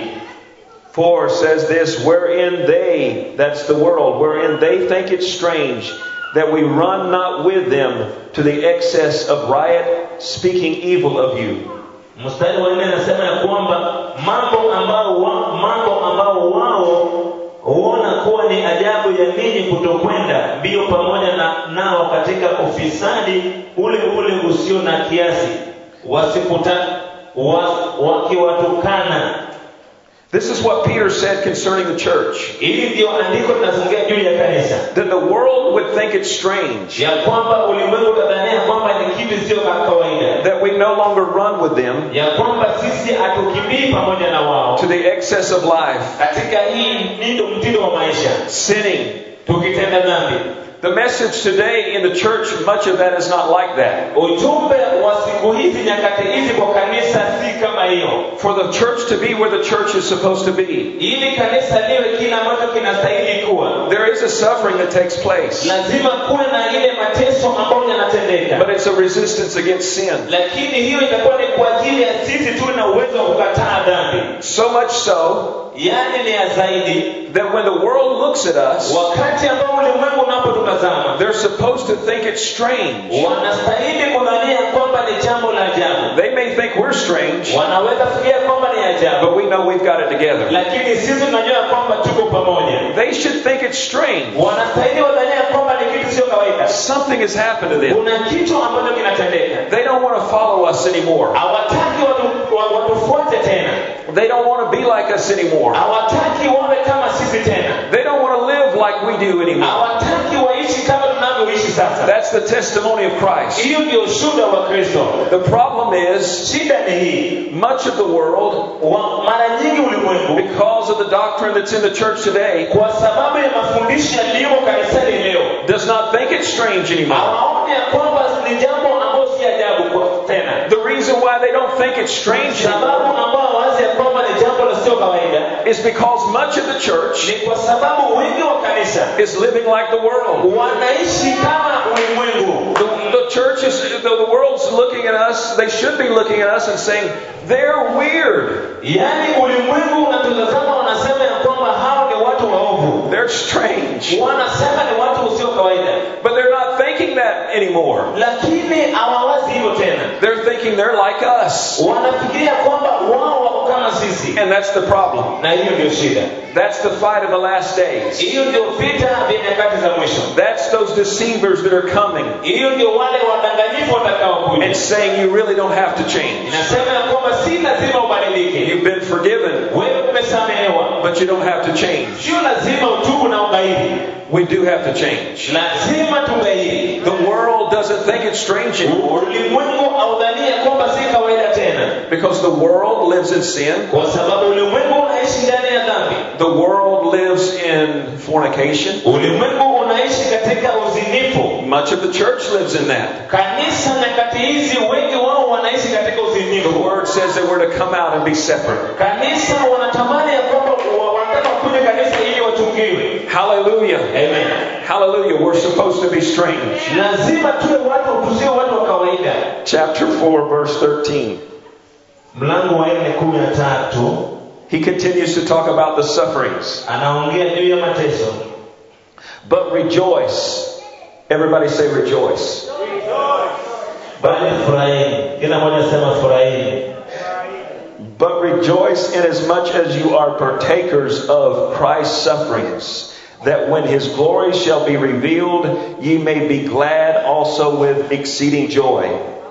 [SPEAKER 1] 4 says this, wherein they, that's the world, wherein they think it strange that we run not with them to the excess of riot, speaking evil of you.
[SPEAKER 2] mstari wa nne anasema ya kwamba mambo ambao wa, mambo ambao wao huona kuwa ni ajabu ya ninyi kutokwenda mbio pamoja na nao katika ufisadi ule ule usio na kiasi wasikuta wa, wakiwatukana
[SPEAKER 1] This is what Peter said concerning the church.
[SPEAKER 2] hili ndio andiko linazungumzia juu ya kanisa
[SPEAKER 1] That the world would think it strange
[SPEAKER 2] ya kwamba ulimwengu utadhania kwamba ni kitu sio ka kawaida
[SPEAKER 1] that we no longer run with them
[SPEAKER 2] ya kwamba sisi hatukimbii pamoja na wao
[SPEAKER 1] to the excess of life,
[SPEAKER 2] katika hii nindo mtindo wa maisha
[SPEAKER 1] sinning.
[SPEAKER 2] tukitenda dhambi
[SPEAKER 1] The message today in the church, much of that is not like that.
[SPEAKER 2] ujumbe wa siku hizi nyakati hizi kwa kanisa si kama hiyo
[SPEAKER 1] For the church to be where the church is supposed to be,
[SPEAKER 2] ili kanisa liwe kile ambacho kinastahili kuwa
[SPEAKER 1] there is a suffering that takes place,
[SPEAKER 2] lazima kuwe na ile mateso ambayo yanatendeka
[SPEAKER 1] but it's a resistance against sin.
[SPEAKER 2] lakini hiyo itakuwa ni kwa ajili ya sisi tuwe na uwezo wa kukataa dhambi
[SPEAKER 1] So much so
[SPEAKER 2] yaani ni ya zaidi
[SPEAKER 1] that when the world looks at us,
[SPEAKER 2] wakati ambao ulimwengu unapotutazama
[SPEAKER 1] they're supposed to think it's strange.
[SPEAKER 2] wanastahili kudhania kwamba ni jambo la ajabu
[SPEAKER 1] They may think we're strange,
[SPEAKER 2] wanaweza fikiria kwamba ni ajabu
[SPEAKER 1] but we know we've got it together.
[SPEAKER 2] lakini sisi tunajua kwamba tuko pamoja
[SPEAKER 1] They should think it's strange.
[SPEAKER 2] wanastahili wadhania kwamba ni kitu sio kawaida
[SPEAKER 1] Something has happened to them.
[SPEAKER 2] kuna kitu ambacho kinatendeka
[SPEAKER 1] They don't want to follow us anymore.
[SPEAKER 2] hawataki watu- wa- watufuate tena
[SPEAKER 1] They don't want to be like us anymore.
[SPEAKER 2] hawataki wawe kama sisi tena
[SPEAKER 1] They don't want to live like we do anymore.
[SPEAKER 2] hawataki waishi kama tunavyoishi sasa
[SPEAKER 1] That's the testimony of Christ.
[SPEAKER 2] hiyo ndio ushuhuda wa kristo
[SPEAKER 1] The problem is,
[SPEAKER 2] shida ni hii
[SPEAKER 1] much of the world,
[SPEAKER 2] wa, mara nyingi ulimwengu
[SPEAKER 1] because of the doctrine that's in the church today,
[SPEAKER 2] kwa sababu ya mafundisho yaliyomo kanisani leo
[SPEAKER 1] does not think it's strange anymore.
[SPEAKER 2] hawaoni ya kwamba ni jambo ambayo si ajabu kwa- tena
[SPEAKER 1] The reason why they don't think it's strange
[SPEAKER 2] sababu
[SPEAKER 1] anymore
[SPEAKER 2] ambao hawazi ya kwamba ni jambo lisio kawaida
[SPEAKER 1] is because much of the church
[SPEAKER 2] ni kwa sababu wengi wa kanisa
[SPEAKER 1] is living like the world.
[SPEAKER 2] wanaishi kama ulimwengu
[SPEAKER 1] The, the church is, the, the world's looking at us, they should be looking at us and saying, they're weird.
[SPEAKER 2] yaani ulimwengu unatutazama wanasema ya kwamba hao ni watu waovu
[SPEAKER 1] They're strange.
[SPEAKER 2] wanasema ni watu usio kawaida
[SPEAKER 1] But they're not thinking that anymore.
[SPEAKER 2] lakini hawawazi hivyo tena
[SPEAKER 1] They're thinking they're like us.
[SPEAKER 2] wanafikiria kwamba wao wako kama sisi
[SPEAKER 1] And that's the problem.
[SPEAKER 2] na hiyo ndio shida
[SPEAKER 1] That's the fight of the last days.
[SPEAKER 2] hiyo ndio vita vya nyakati za mwisho
[SPEAKER 1] That's those deceivers that are coming
[SPEAKER 2] hiyo ndio wale wadanganyifu watakaokuja
[SPEAKER 1] and saying you really don't have to change.
[SPEAKER 2] inasema ya kwamba si lazima ubadilike
[SPEAKER 1] You've been forgiven,
[SPEAKER 2] wewe umesamehewa
[SPEAKER 1] but you don't have to change.
[SPEAKER 2] sio lazima utubu na ugairi
[SPEAKER 1] We do have to change.
[SPEAKER 2] lazima tugairi
[SPEAKER 1] The world doesn't think it's strange anymore
[SPEAKER 2] ulimwengu audhania kwamba si kawaida tena
[SPEAKER 1] because the world lives in sin.
[SPEAKER 2] kwa sababu ulimwengu unaishi ndani ya dhambi
[SPEAKER 1] The world lives in fornication.
[SPEAKER 2] ulimwengu unaishi katika uzinifu
[SPEAKER 1] Much of the church lives in that.
[SPEAKER 2] kanisa nyakati hizi wengi wao wanaishi katika
[SPEAKER 1] The
[SPEAKER 2] uzinifu
[SPEAKER 1] word says that we're to come out and be separate.
[SPEAKER 2] kanisa wanatamani ya kwamba wa- wanataka kuja kanisa ili wachungiwe
[SPEAKER 1] Hallelujah.
[SPEAKER 2] amen
[SPEAKER 1] Hallelujah. We're supposed to be strange.
[SPEAKER 2] lazima tuwe watu tusio watu wa kawaida
[SPEAKER 1] Chapter 4, verse 13.
[SPEAKER 2] mlango wa nne kumi na tatu
[SPEAKER 1] He continues to talk about the sufferings.
[SPEAKER 2] anaongea juu ya mateso
[SPEAKER 1] But rejoice. Everybody say rejoice.
[SPEAKER 2] bali furahini kila mmoja sema furahini
[SPEAKER 1] But rejoice inasmuch as you are partakers of Christ's sufferings, that when his glory shall be revealed, ye may be glad also with exceeding joy.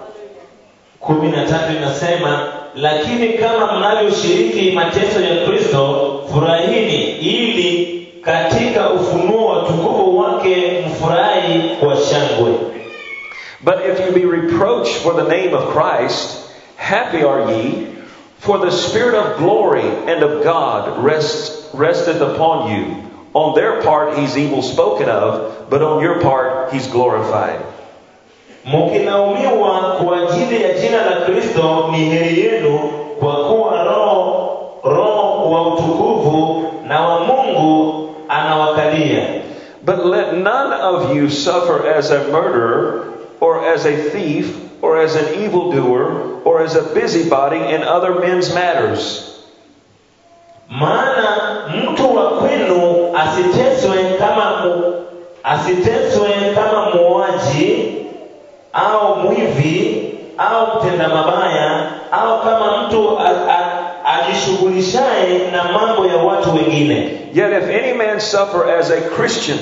[SPEAKER 2] kumi na tatu inasema lakini kama mnavyoshiriki mateso ya kristo furahini ili katika ufunuo wa tukufu wake mfurahi kwa shangwe
[SPEAKER 1] But if you be reproached for the name of Christ, happy are ye, for the Spirit of glory and of God rests, resteth upon you. On their part he's evil spoken of, but on your part he's glorified.
[SPEAKER 2] mkilaumiwa kwa ajili ya jina la kristo ni heri yenu kwa kuwa roho roho wa utukufu na wa mungu anawakalia
[SPEAKER 1] But let none of you suffer as a murderer, or as a thief, or as an evildoer, or as a busybody in other men's matters.
[SPEAKER 2] maana mtu wa kwenu asiteswe kama mu, asiteswe kama muuaji au mwivi au mtenda mabaya au kama mtu a- a- ajishughulishaye na mambo ya watu wengine
[SPEAKER 1] Yet if any man suffer as a Christian,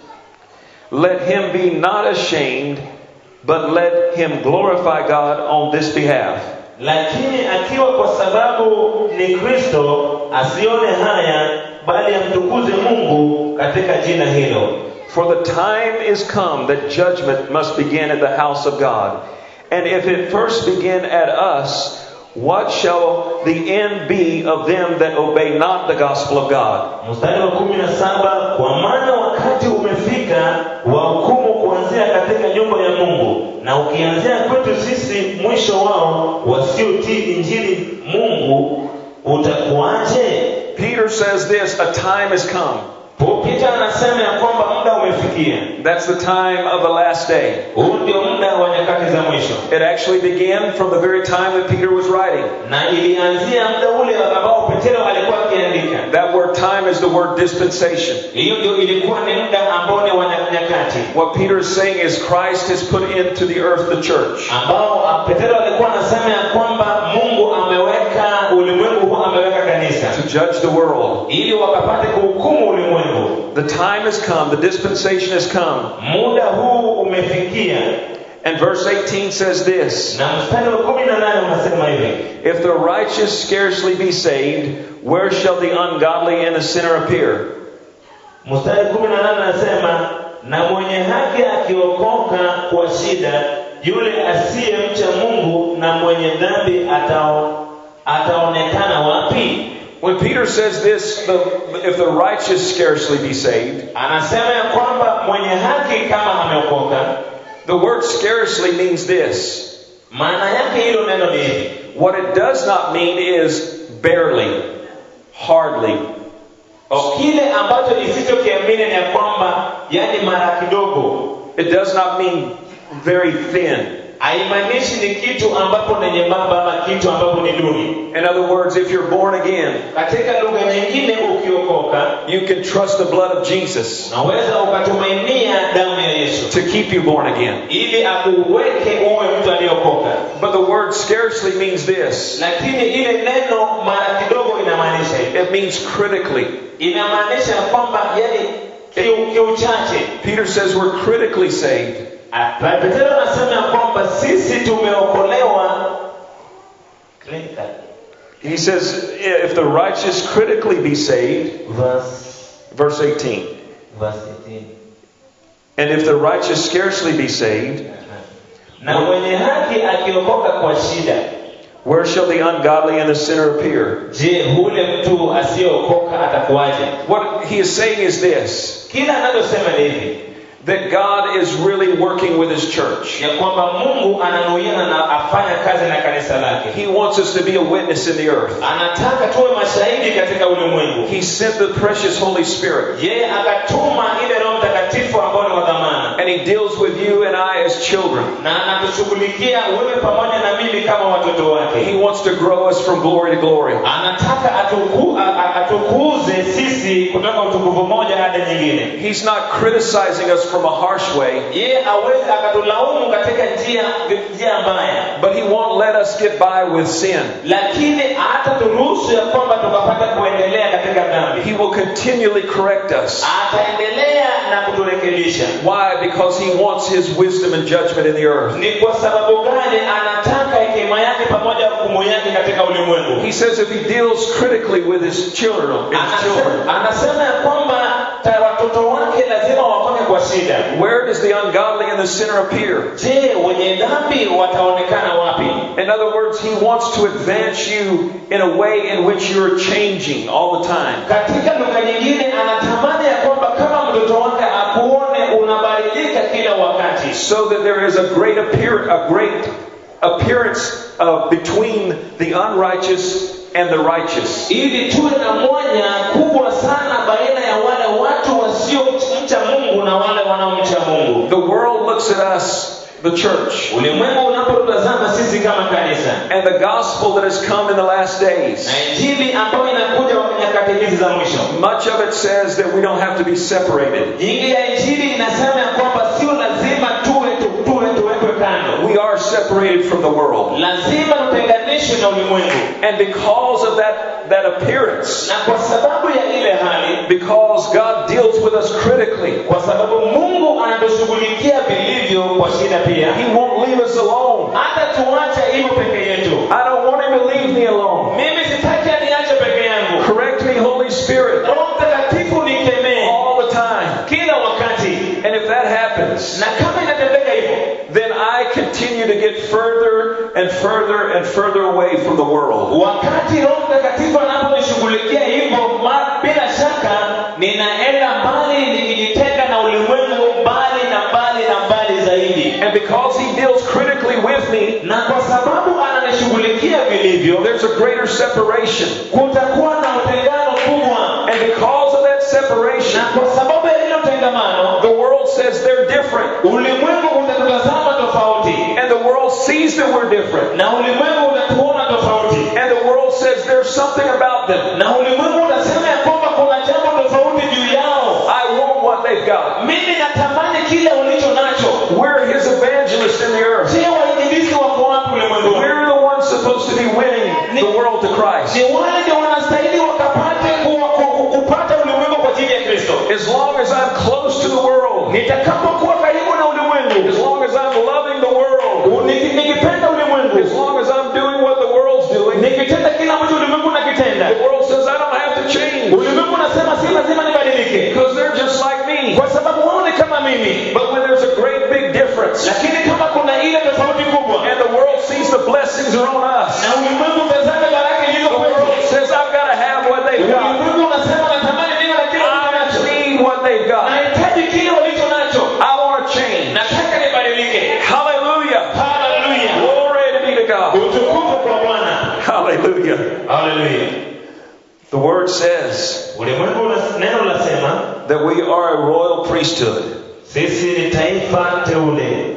[SPEAKER 1] let him be not ashamed, but let him glorify God on this behalf.
[SPEAKER 2] lakini akiwa kwa sababu ni kristo asione haya bali amtukuze mungu katika jina hilo
[SPEAKER 1] For the time is come that judgment must begin at the house of God. And if it first begin at us, what shall the end be of them that obey not the gospel of God?
[SPEAKER 2] mstari wa kumi na saba kwa maana wakati umefika wa hukumu kuanzia katika nyumba ya mungu na ukianzia kwetu sisi mwisho wao wasiotii injili mungu utakuwaje
[SPEAKER 1] Peter says this a time has come.
[SPEAKER 2] Peter anasema ya kwamba muda umefikia
[SPEAKER 1] That's the time of the last day.
[SPEAKER 2] huu ndio muda wa nyakati za mwisho
[SPEAKER 1] It actually began from the very time that Peter was writing.
[SPEAKER 2] na ilianzia muda ule ambao petero alikuwa akiandika
[SPEAKER 1] That word time is the word dispensation.
[SPEAKER 2] hiyo ndio ilikuwa ni muda ambao ni wa nyakati
[SPEAKER 1] What Peter is saying is Christ has put into the earth the church.
[SPEAKER 2] ambao ah, petero alikuwa anasema ya kwamba mungu ameweka ulimwengu huu ameweka kanisa
[SPEAKER 1] to judge the world.
[SPEAKER 2] ili wakapate kuhukumu ulimwengu
[SPEAKER 1] The time has come, the dispensation has come.
[SPEAKER 2] muda huu umefikia
[SPEAKER 1] And verse 18 says this
[SPEAKER 2] na mstari wa kumi na nane unasema hivi
[SPEAKER 1] If the righteous scarcely be saved, where shall the ungodly and the sinner appear?
[SPEAKER 2] mstari kumi na nane anasema na mwenye haki akiokoka kwa shida yule asiyemcha mungu na mwenye dhambi atao, ataonekana wapi
[SPEAKER 1] When Peter says this, the, if the righteous scarcely be saved,
[SPEAKER 2] anasema ya kwamba mwenye haki kama ameokoka
[SPEAKER 1] the word scarcely means this.
[SPEAKER 2] maana yake hilo neno ni hivi
[SPEAKER 1] What it does not mean is barely, hardly.
[SPEAKER 2] O, kile ambacho isichokiamini ni ya kwamba yani mara kidogo
[SPEAKER 1] It does not mean very thin.
[SPEAKER 2] haimaanishi ni kitu ambapo ni nyembamba ama kitu ambapo ni duni
[SPEAKER 1] In other words, if you're born again,
[SPEAKER 2] katika lugha nyingine ukiokoka
[SPEAKER 1] you can trust the blood of Jesus
[SPEAKER 2] unaweza ukatumainia damu ya yesu
[SPEAKER 1] to keep you born again.
[SPEAKER 2] ili akuweke uwe mtu aliyeokoka
[SPEAKER 1] But the word scarcely means this
[SPEAKER 2] lakini ile neno mara kidogo inamaanisha hivi
[SPEAKER 1] it means critically.
[SPEAKER 2] inamaanisha kwamba yani kiu- kiuchache
[SPEAKER 1] Peter says we're critically saved.
[SPEAKER 2] Ah, petero anasema ya kwamba sisi tumeokolewa clinical.
[SPEAKER 1] He says if the righteous critically be saved,
[SPEAKER 2] verse
[SPEAKER 1] verse 18,
[SPEAKER 2] verse 18
[SPEAKER 1] and if the righteous scarcely be saved,
[SPEAKER 2] na mwenye haki akiokoka kwa shida
[SPEAKER 1] where shall the ungodly and the sinner appear?
[SPEAKER 2] je hule mtu asiyeokoka atakuwaje
[SPEAKER 1] What he is saying is this
[SPEAKER 2] kila anachosema ni hivi
[SPEAKER 1] that God is really working with his church.
[SPEAKER 2] ya kwamba mungu ananuiana na afanya kazi na kanisa lake
[SPEAKER 1] He wants us to be a witness in the earth.
[SPEAKER 2] anataka tuwe mashahidi katika ulimwengu
[SPEAKER 1] He sent the precious Holy Spirit.
[SPEAKER 2] yeye akatuma ile roho mtakatifu ambao ni wa dhamana
[SPEAKER 1] And he deals with you and I as children.
[SPEAKER 2] na anatushughulikia wewe pamoja na mimi kama watoto wake
[SPEAKER 1] He wants to grow us from glory to glory.
[SPEAKER 2] anataka atuku, a- a- atukuze sisi kutoka utukufu moja hadi nyingine
[SPEAKER 1] He's not criticizing us from a harsh way,
[SPEAKER 2] yeye awezi akatulaumu katika njia njia mbaya
[SPEAKER 1] but he won't let us get by with sin.
[SPEAKER 2] lakini hata turuhusu ya kwamba tukapata kuendelea katika dhambi
[SPEAKER 1] He will continually correct us.
[SPEAKER 2] ataendelea na kuturekebisha
[SPEAKER 1] Why? Because he wants his wisdom and judgment in the earth.
[SPEAKER 2] ni kwa sababu gani anataka hekima yake pamoja na hukumu yake katika ulimwengu
[SPEAKER 1] He says if he deals critically with his children, his children,
[SPEAKER 2] Anasema- anasema ya kwamba ta- watoto wake lazima wafanye kwa shida
[SPEAKER 1] where does the ungodly and the sinner appear?
[SPEAKER 2] je wenye dhambi wataonekana wapi
[SPEAKER 1] In other words, he wants to advance you in a way in which you're changing all the time.
[SPEAKER 2] katika lugha nyingine anatamani ya kwamba kama mtoto wake akuone unabadilika kila wakati
[SPEAKER 1] So so that there is a great appear, a great appearance of between the unrighteous and the righteous.
[SPEAKER 2] ili tuwe na mwanya kubwa sana baina ya wale watu wasiomcha mungu na wale wanaomcha mungu
[SPEAKER 1] The world looks at us, the church,
[SPEAKER 2] ulimwengu unapotutazama sisi kama kanisa
[SPEAKER 1] and the gospel that has come in the last days.
[SPEAKER 2] na injili ambayo inakuja kwa nyakati hizi za mwisho
[SPEAKER 1] Much of it says that we don't have to be separated.
[SPEAKER 2] nyingi ya injili inasema ya kwamba sio lazima tuwe tu- tuwe tuwekwe kando
[SPEAKER 1] We are separated from the world.
[SPEAKER 2] lazima tutenganishwe na ulimwengu
[SPEAKER 1] And because of that, that appearance,
[SPEAKER 2] na kwa sababu ya ile hali
[SPEAKER 1] because God deals with us critically,
[SPEAKER 2] kwa sababu mungu anatushughulikia vilivyo kwa shida pia
[SPEAKER 1] He won't leave us alone.
[SPEAKER 2] hata tuache hivyo peke yetu
[SPEAKER 1] I don't want Him to leave me alone.
[SPEAKER 2] mimi sitaki aniache peke yangu
[SPEAKER 1] Correct me, Holy Spirit,
[SPEAKER 2] roho mtakatifu nikemee
[SPEAKER 1] all the time.
[SPEAKER 2] kila wakati
[SPEAKER 1] And if that happens,
[SPEAKER 2] na kama inatendeka hivyo
[SPEAKER 1] then I continue to get further and further and further away from the world.
[SPEAKER 2] wakati roho mtakatifu anaponishughulikia hivyo ma- bila shaka ninaenda mbali nikijitenga na ulimwengu mbali na mbali na mbali zaidi
[SPEAKER 1] And because He deals critically with me,
[SPEAKER 2] na kwa sababu ananishughulikia vilivyo
[SPEAKER 1] there's a greater separation.
[SPEAKER 2] kutakuwa na utengano kubwa
[SPEAKER 1] And because of that separation,
[SPEAKER 2] na kwa sababu ya hilo tengamano
[SPEAKER 1] the world says they're different.
[SPEAKER 2] ulimwengu utatutazama tofauti
[SPEAKER 1] And the world sees that we're different.
[SPEAKER 2] na ulimwengu utatuona tofauti
[SPEAKER 1] And the world says there's something about them.
[SPEAKER 2] na ulimwengu unasema ya kwamba kuna jambo tofauti juu yao
[SPEAKER 1] I want what they've got.
[SPEAKER 2] mimi natamani kile ulicho nacho
[SPEAKER 1] We're his evangelists in the earth.
[SPEAKER 2] je wainjilisti wako wapi ulimwenguni
[SPEAKER 1] We're the ones supposed to be winning the world to Christ.
[SPEAKER 2] ni wale ndio wanastahili wakapate ku- ku- ku- kupata ulimwengu kwa ajili ya kristo
[SPEAKER 1] As long as I'm close to the world,
[SPEAKER 2] nitakapokuwa karibu na ulimwengu
[SPEAKER 1] as long as I'm loving the world,
[SPEAKER 2] niki- nikipenda ulimwengu
[SPEAKER 1] as long as I'm doing what the world's doing,
[SPEAKER 2] nikitenda kile ambacho ulimwengu nakitenda
[SPEAKER 1] the world says I don't have to change
[SPEAKER 2] ulimwengu unasema si lazima nibadilike
[SPEAKER 1] because they're just like me.
[SPEAKER 2] kwa sababu wao ni kama mimi
[SPEAKER 1] But when there's a great big difference
[SPEAKER 2] lakini kama kuna ile tofauti kubwa
[SPEAKER 1] and the world sees the blessings are on us,
[SPEAKER 2] na ulimwengu utazame baraka ilizo
[SPEAKER 1] the
[SPEAKER 2] kwetu
[SPEAKER 1] world says I've got to have what they've got.
[SPEAKER 2] ulimwengu unasema natamani nini na kile ulicho
[SPEAKER 1] I
[SPEAKER 2] nacho
[SPEAKER 1] need what they've got.
[SPEAKER 2] nahitaji kile ulicho nacho
[SPEAKER 1] I want to change.
[SPEAKER 2] nataka nibadilike
[SPEAKER 1] Hallelujah.
[SPEAKER 2] haleluya
[SPEAKER 1] Glory to be to God.
[SPEAKER 2] utukufu kwa bwana
[SPEAKER 1] Hallelujah.
[SPEAKER 2] haleluya
[SPEAKER 1] The word says
[SPEAKER 2] ulimwengu una- neno lasema
[SPEAKER 1] that we are a royal priesthood,
[SPEAKER 2] sisi ni taifa teule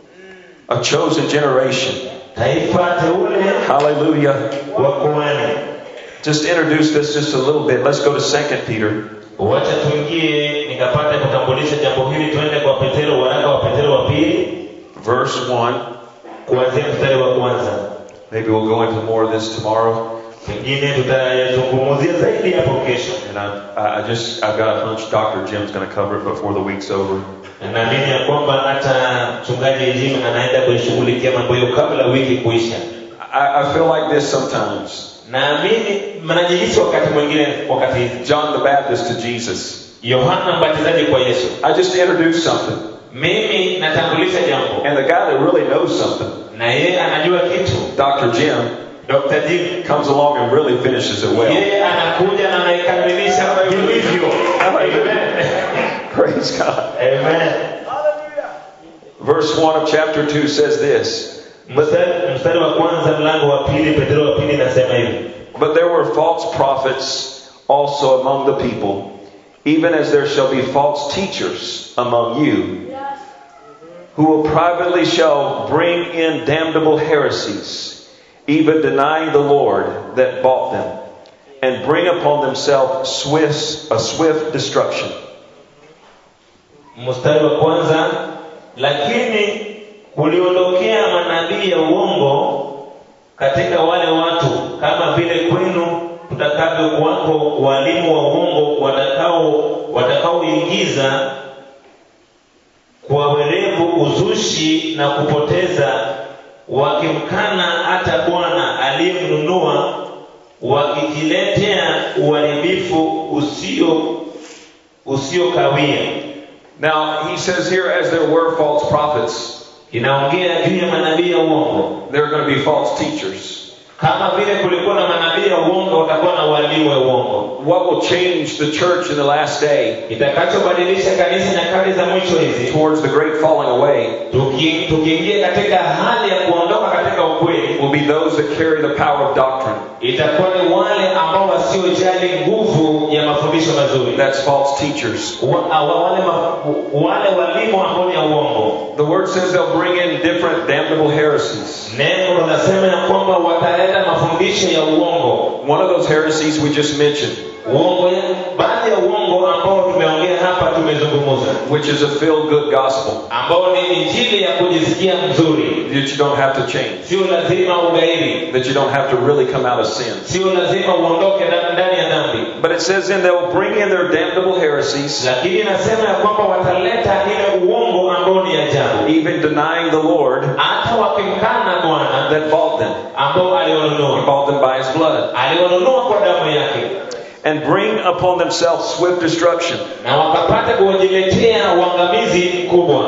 [SPEAKER 1] a chosen generation.
[SPEAKER 2] taifa teule
[SPEAKER 1] Hallelujah.
[SPEAKER 2] wa kuhani
[SPEAKER 1] Just introduce this just a little bit. Let's go to 2 Peter.
[SPEAKER 2] wacha tuingie nikapata kutambulisha jambo hili twende kwa petero waraka wa petero wa pili
[SPEAKER 1] verse 1.
[SPEAKER 2] kuanzia mstari wa kwanza
[SPEAKER 1] Maybe we'll go into more of this tomorrow.
[SPEAKER 2] pengine tutayazungumzia zaidi hapo kesho
[SPEAKER 1] And I, I I just, I've got a hunch Dr. Jim's going to cover it before the week's over.
[SPEAKER 2] Na naamini ya kwamba hata mchungaji Jim anaenda kuishughulikia mambo hiyo kabla wiki kuisha
[SPEAKER 1] I, I feel like this sometimes.
[SPEAKER 2] naamini mnajihisi wakati mwingine wakati hizi
[SPEAKER 1] John the Baptist to Jesus.
[SPEAKER 2] yohana mbatizaji kwa yesu
[SPEAKER 1] I just introduced something.
[SPEAKER 2] mimi natambulisha jambo
[SPEAKER 1] And the guy that really knows something,
[SPEAKER 2] na yeye anajua kitu
[SPEAKER 1] Dr. Jim,
[SPEAKER 2] dr jim
[SPEAKER 1] comes along and really finishes it well.
[SPEAKER 2] yeye anakuja na anaikamilisha vilivyo
[SPEAKER 1] Praise God.
[SPEAKER 2] Amen.
[SPEAKER 1] Verse 1 of chapter 2 says this
[SPEAKER 2] mstari mstari wa kwanza mlango wa pili petero wa pili nasema hivi
[SPEAKER 1] But there were false prophets also among the people, even as there shall be false teachers among you, who will privately shall bring in damnable heresies, even denying the Lord that bought them, and bring upon themselves swift, a swift destruction.
[SPEAKER 2] mstari wa kwanza lakini kuliondokea manabii ya uongo katika wale watu kama vile kwenu kutakavyokuwako walimu wa uongo watakao watakaoingiza kwa werevu uzushi na kupoteza wakimkana hata bwana aliyemnunua wakijiletea uharibifu usio usiokawia
[SPEAKER 1] Now, he says here, as there were false prophets,
[SPEAKER 2] inaongea juu ya manabii ya uongo
[SPEAKER 1] there are going to be false teachers.
[SPEAKER 2] kama vile kulikuwa na manabii ya uongo watakuwa na walimu wa uongo
[SPEAKER 1] What will change the church in the last day
[SPEAKER 2] kitakachobadilisha kanisa nyakati za mwisho hizi
[SPEAKER 1] towards the great falling away
[SPEAKER 2] tuki- tukiingia katika hali ya kuondoka katika ukweli
[SPEAKER 1] will be those that carry the power of doctrine.
[SPEAKER 2] itakuwa ni wale ambao wasiojali nguvu ya mafundisho mazuri
[SPEAKER 1] That's false teachers.
[SPEAKER 2] wa, wa, wale, ma, wale walimu ambao ni ya uongo
[SPEAKER 1] The word says they'll bring in different damnable heresies.
[SPEAKER 2] neno linasema ya kwamba wataleta mafundisho ya uongo
[SPEAKER 1] One of those heresies we just mentioned,
[SPEAKER 2] uongo ya- baadhi ya uongo ambao tumeongea hapa tumezungumza
[SPEAKER 1] which is a feel good gospel
[SPEAKER 2] ambao ni injili ya kujisikia mzuri
[SPEAKER 1] that you don't have to change,
[SPEAKER 2] sio lazima ugairi
[SPEAKER 1] that you don't have to really come out of sin.
[SPEAKER 2] sio lazima uondoke na- ndani ya dhambi
[SPEAKER 1] But it says then they'll bring in their damnable heresies,
[SPEAKER 2] lakini inasema ya kwamba wataleta ile uongo ambao ni ajabu
[SPEAKER 1] even denying the Lord
[SPEAKER 2] hata wakimkana bwana
[SPEAKER 1] that bought them.
[SPEAKER 2] ambao
[SPEAKER 1] He
[SPEAKER 2] aliwanunua
[SPEAKER 1] bought them by his blood.
[SPEAKER 2] aliwanunua kwa damu yake
[SPEAKER 1] And bring upon themselves swift destruction.
[SPEAKER 2] na wakapata kuwajiletea uangamizi mkubwa